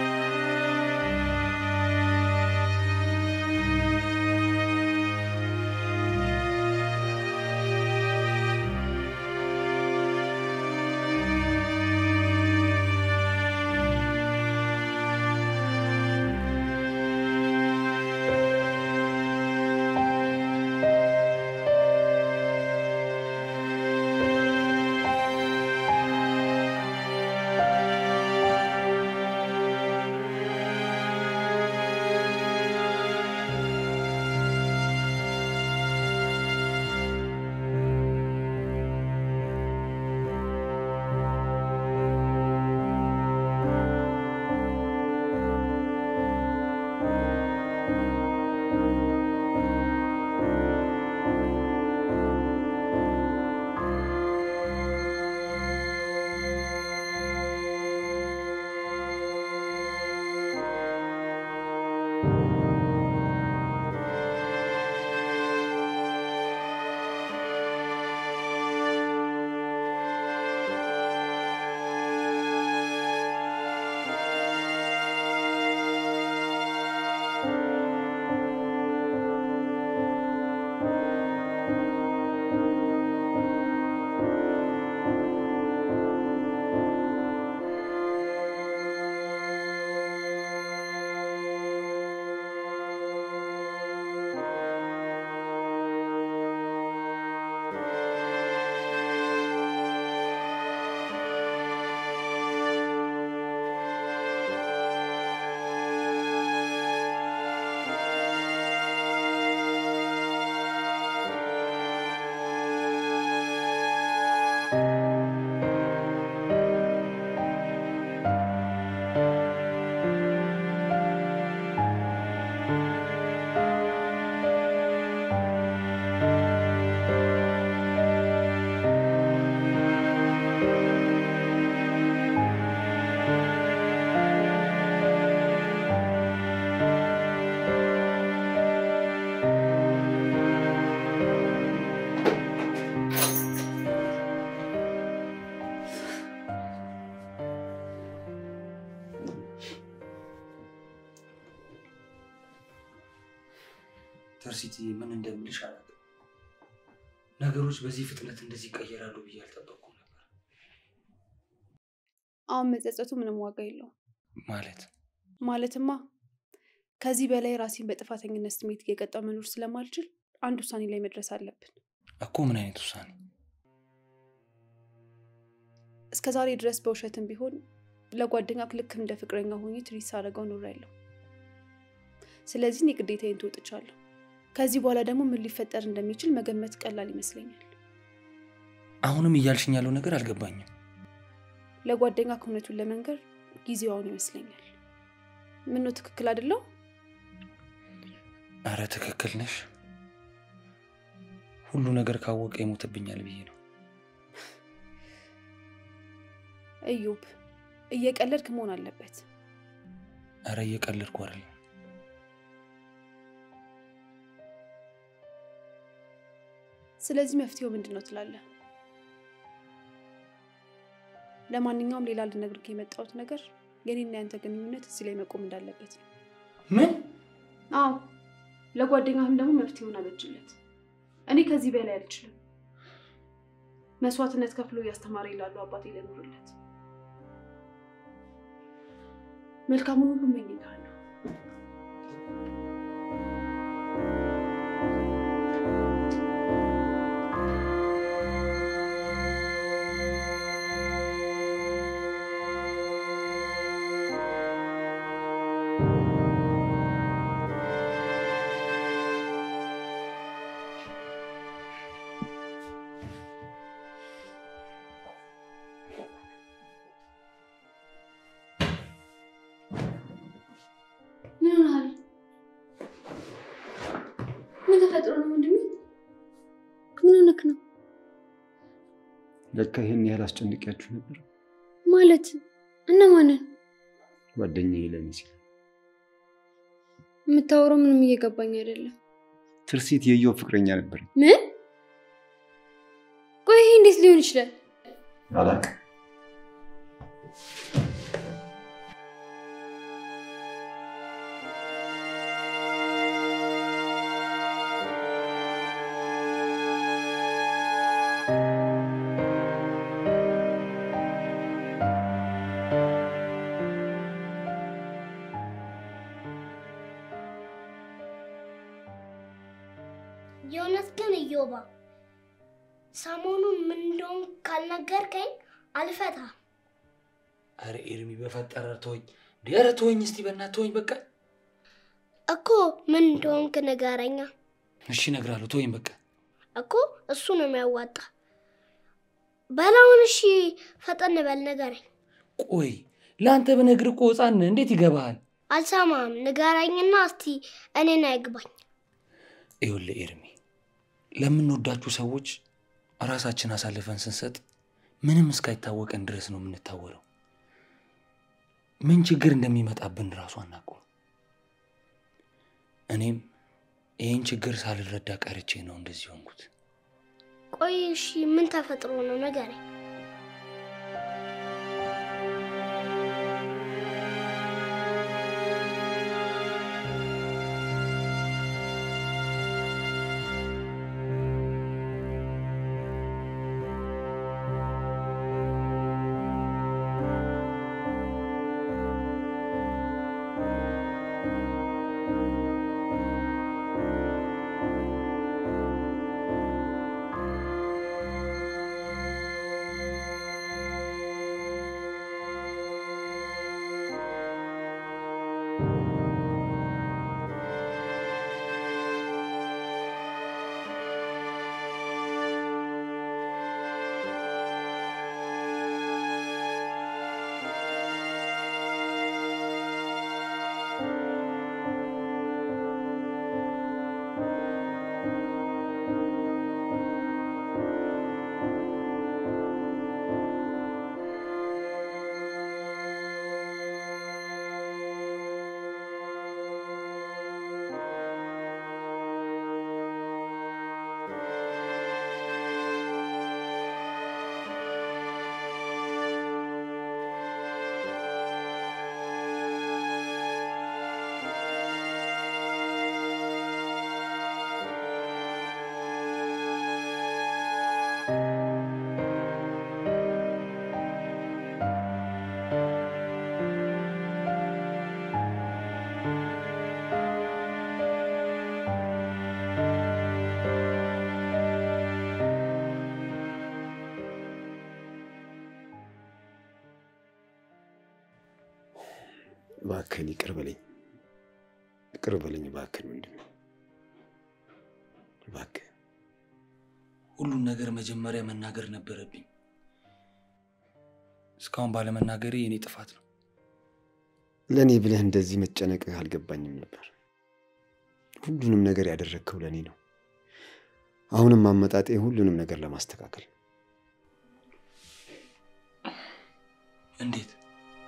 ተርሲቲ ምን እንደምልሽ አላውቅም። ነገሮች በዚህ ፍጥነት እንደዚህ ይቀየራሉ ብዬ አልጠበቅኩም ነበር። አሁን መጸጸቱ ምንም ዋጋ የለውም። ማለት ማለትማ ከዚህ በላይ ራሴን በጥፋተኝነት ስሜት እየቀጣው መኖር ስለማልችል አንድ ውሳኔ ላይ መድረስ አለብን። እኮ ምን አይነት ውሳኔ? እስከ ዛሬ ድረስ በውሸትም ቢሆን ለጓደኛ ልክ እንደ ፍቅረኛ ሆኜ ትሪት ሳደርገው ኖሬያለሁ። ስለዚህ እኔ ግዴታዬን ትወጥቻለሁ። ከዚህ በኋላ ደግሞ ምን ሊፈጠር እንደሚችል መገመት ቀላል ይመስለኛል። አሁንም እያልሽኝ ያለው ነገር አልገባኝም። ለጓደኛ እውነቱን ለመንገር ጊዜው አሁን ይመስለኛል። ምነው ትክክል አይደለው? አረ ትክክል ነሽ። ሁሉ ነገር ካወቀ ይሞትብኛል ብዬ ነው። እዮብ እየቀለድክ መሆን አለበት። አረ እየቀለድኩ አይደለም። ስለዚህ መፍትሄው ምንድን ነው ትላለህ? ለማንኛውም ሌላ ልነግርህ የመጣሁት ነገር የኔና ያንተ ግንኙነት እዚህ ላይ መቆም እንዳለበት ነው። ምን? አዎ፣ ለጓደኛህም ደግሞ መፍትሄውን አበጅለት። እኔ ከዚህ በላይ አልችልም። መስዋዕትነት ከፍሎ እያስተማረ ይላሉ አባቴ ለኑርለት። መልካሙን ሁሉ እመኝልሃለሁ። ምን ሆነሃል? ምን ተፈጥሮ ነው ወንድሜ? ምን ሆነክ ነው? ለካ ይህን ያህል አስጨንቂያችሁ ነበር። ማለት እነማንን? ጓደኛዬ ለኔ ሲል የምታወራው ምንም እየገባኝ አይደለም። ትርሲት የየው ፍቅረኛ ነበር። ምን? ቆይ ይሄ እንዴት ሊሆን ይችላል? አላውቅም። የእውነት ግን እዮባ ሰሞኑን ምን እንደሆን ካልነገርከኝ አልፈታም። አረ ኤርሚ በፈጠረ ተወኝ። እንዲ ኧረ ተወኝ እስቲ በእናትህ ተወኝ በቃ። እኮ ምን እንደሆንክ ንገረኛ። እሺ እነግርሃለሁ፣ ተወኝ በቃ። እኮ እሱ ነው የሚያዋጣ። በላውን እሺ፣ ፈጠን በል ንገረኝ። ቆይ ለአንተ ብነግርህ እኮ ሕፃን ነህ፣ እንዴት ይገባሃል? አልሰማም፣ ንገረኝና እስቲ እኔን አይግባኝ። ይኸውልህ ኤርሚ፣ ለምንወዳችሁ ሰዎች ራሳችን አሳልፈን ስንሰጥ ምንም እስካይታወቀን ድረስ ነው የምንታወረው። ምን ችግር እንደሚመጣብን ራሱ አናውቀውም። እኔም ይህን ችግር ሳልረዳ ቀርቼ ነው እንደዚህ ሆንኩት። ቆይ እሺ፣ ምን ተፈጥሮ ነው ንገረኝ። እባክህን ይቅር በለኝ፣ ይቅር በለኝ እባክህን ወንድሜ፣ እባክህ ሁሉን ነገር መጀመሪያ መናገር ነበረብኝ። እስካሁን ባለመናገሬ የኔ ጥፋት ነው። ለእኔ ብለህ እንደዚህ መጨነቅህ አልገባኝም ነበር። ሁሉንም ነገር ያደረግከው ለእኔ ነው። አሁንም አመጣጤ ሁሉንም ነገር ለማስተካከል እንዴት?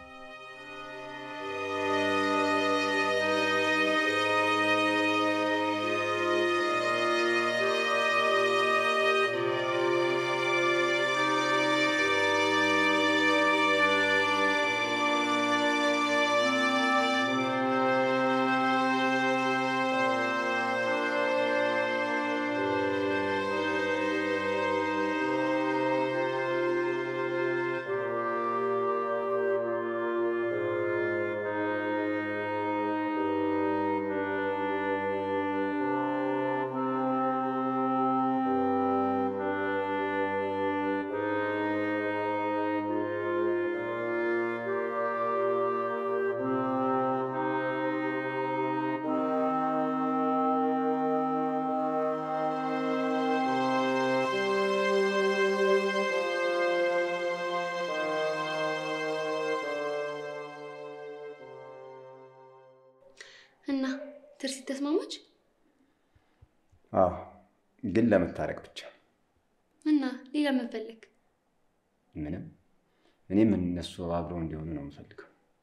እና ትርሲት ተስማማች አዎ፣ ግን ለመታረቅ ብቻ እና ሌላ ምን ፈለግ? ምንም። እኔም እነሱ አብረው እንዲሆኑ ነው የምፈልገው።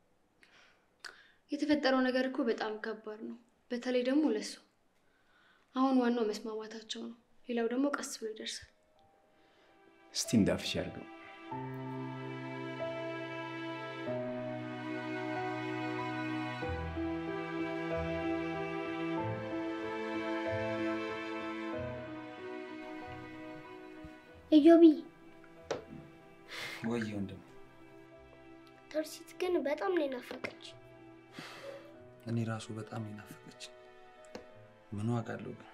የተፈጠረው ነገር እኮ በጣም ከባድ ነው፣ በተለይ ደግሞ ለሱ። አሁን ዋናው መስማማታቸው ነው። ሌላው ደግሞ ቀስ ብሎ ይደርሳል። እስቲ እንዳፍሽ ያድርገው። እዮቢ ወይ ወንድም፣ ተርሲት ግን በጣም ነው የናፈቀች። እኔ ራሱ በጣም ይናፈቀች። ምን ዋጋ አለው ግን?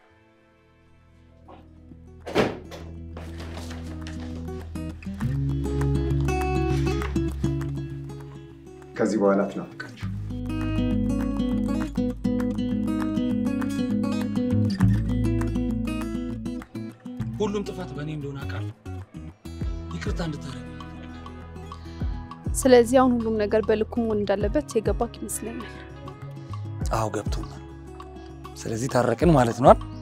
ከዚህ በኋላ ትናፍቃችሁ። ሁሉም ጥፋት በእኔ እንደሆነ አውቃለሁ። ይቅርታ እንድታደርግ ስለዚህ አሁን ሁሉም ነገር በልኩ መሆን እንዳለበት የገባክ ይመስለኛል። አዎ ገብቶኛል። ስለዚህ ታረቅን ማለት ነው አይደል?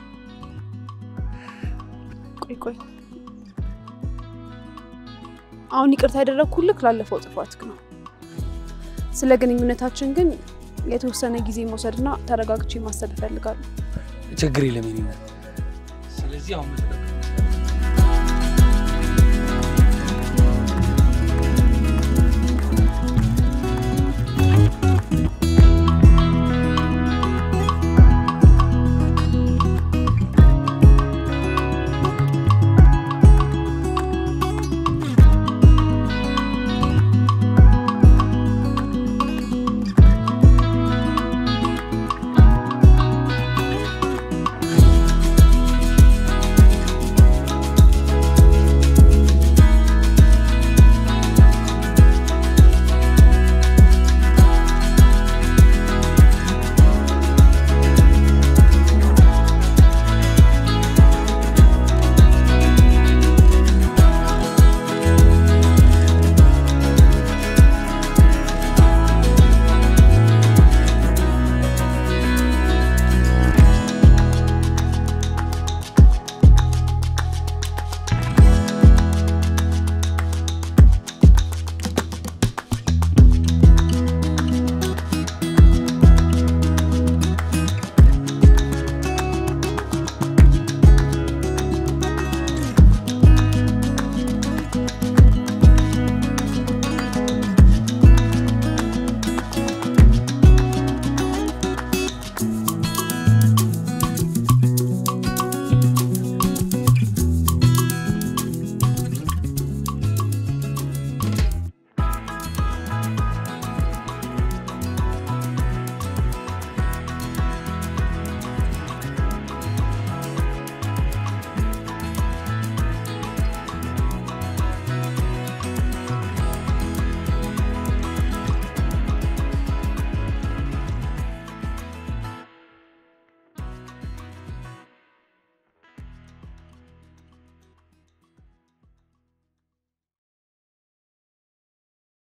ቆይ ቆይ፣ አሁን ይቅርታ ያደረግኩልክ ላለፈው ጥፋትክ ነው። ስለ ግንኙነታችን ግን የተወሰነ ጊዜ መውሰድና ተረጋግቼ ማሰብ እፈልጋለሁ። ችግር የለም የኔ እናት። ስለዚህ አሁን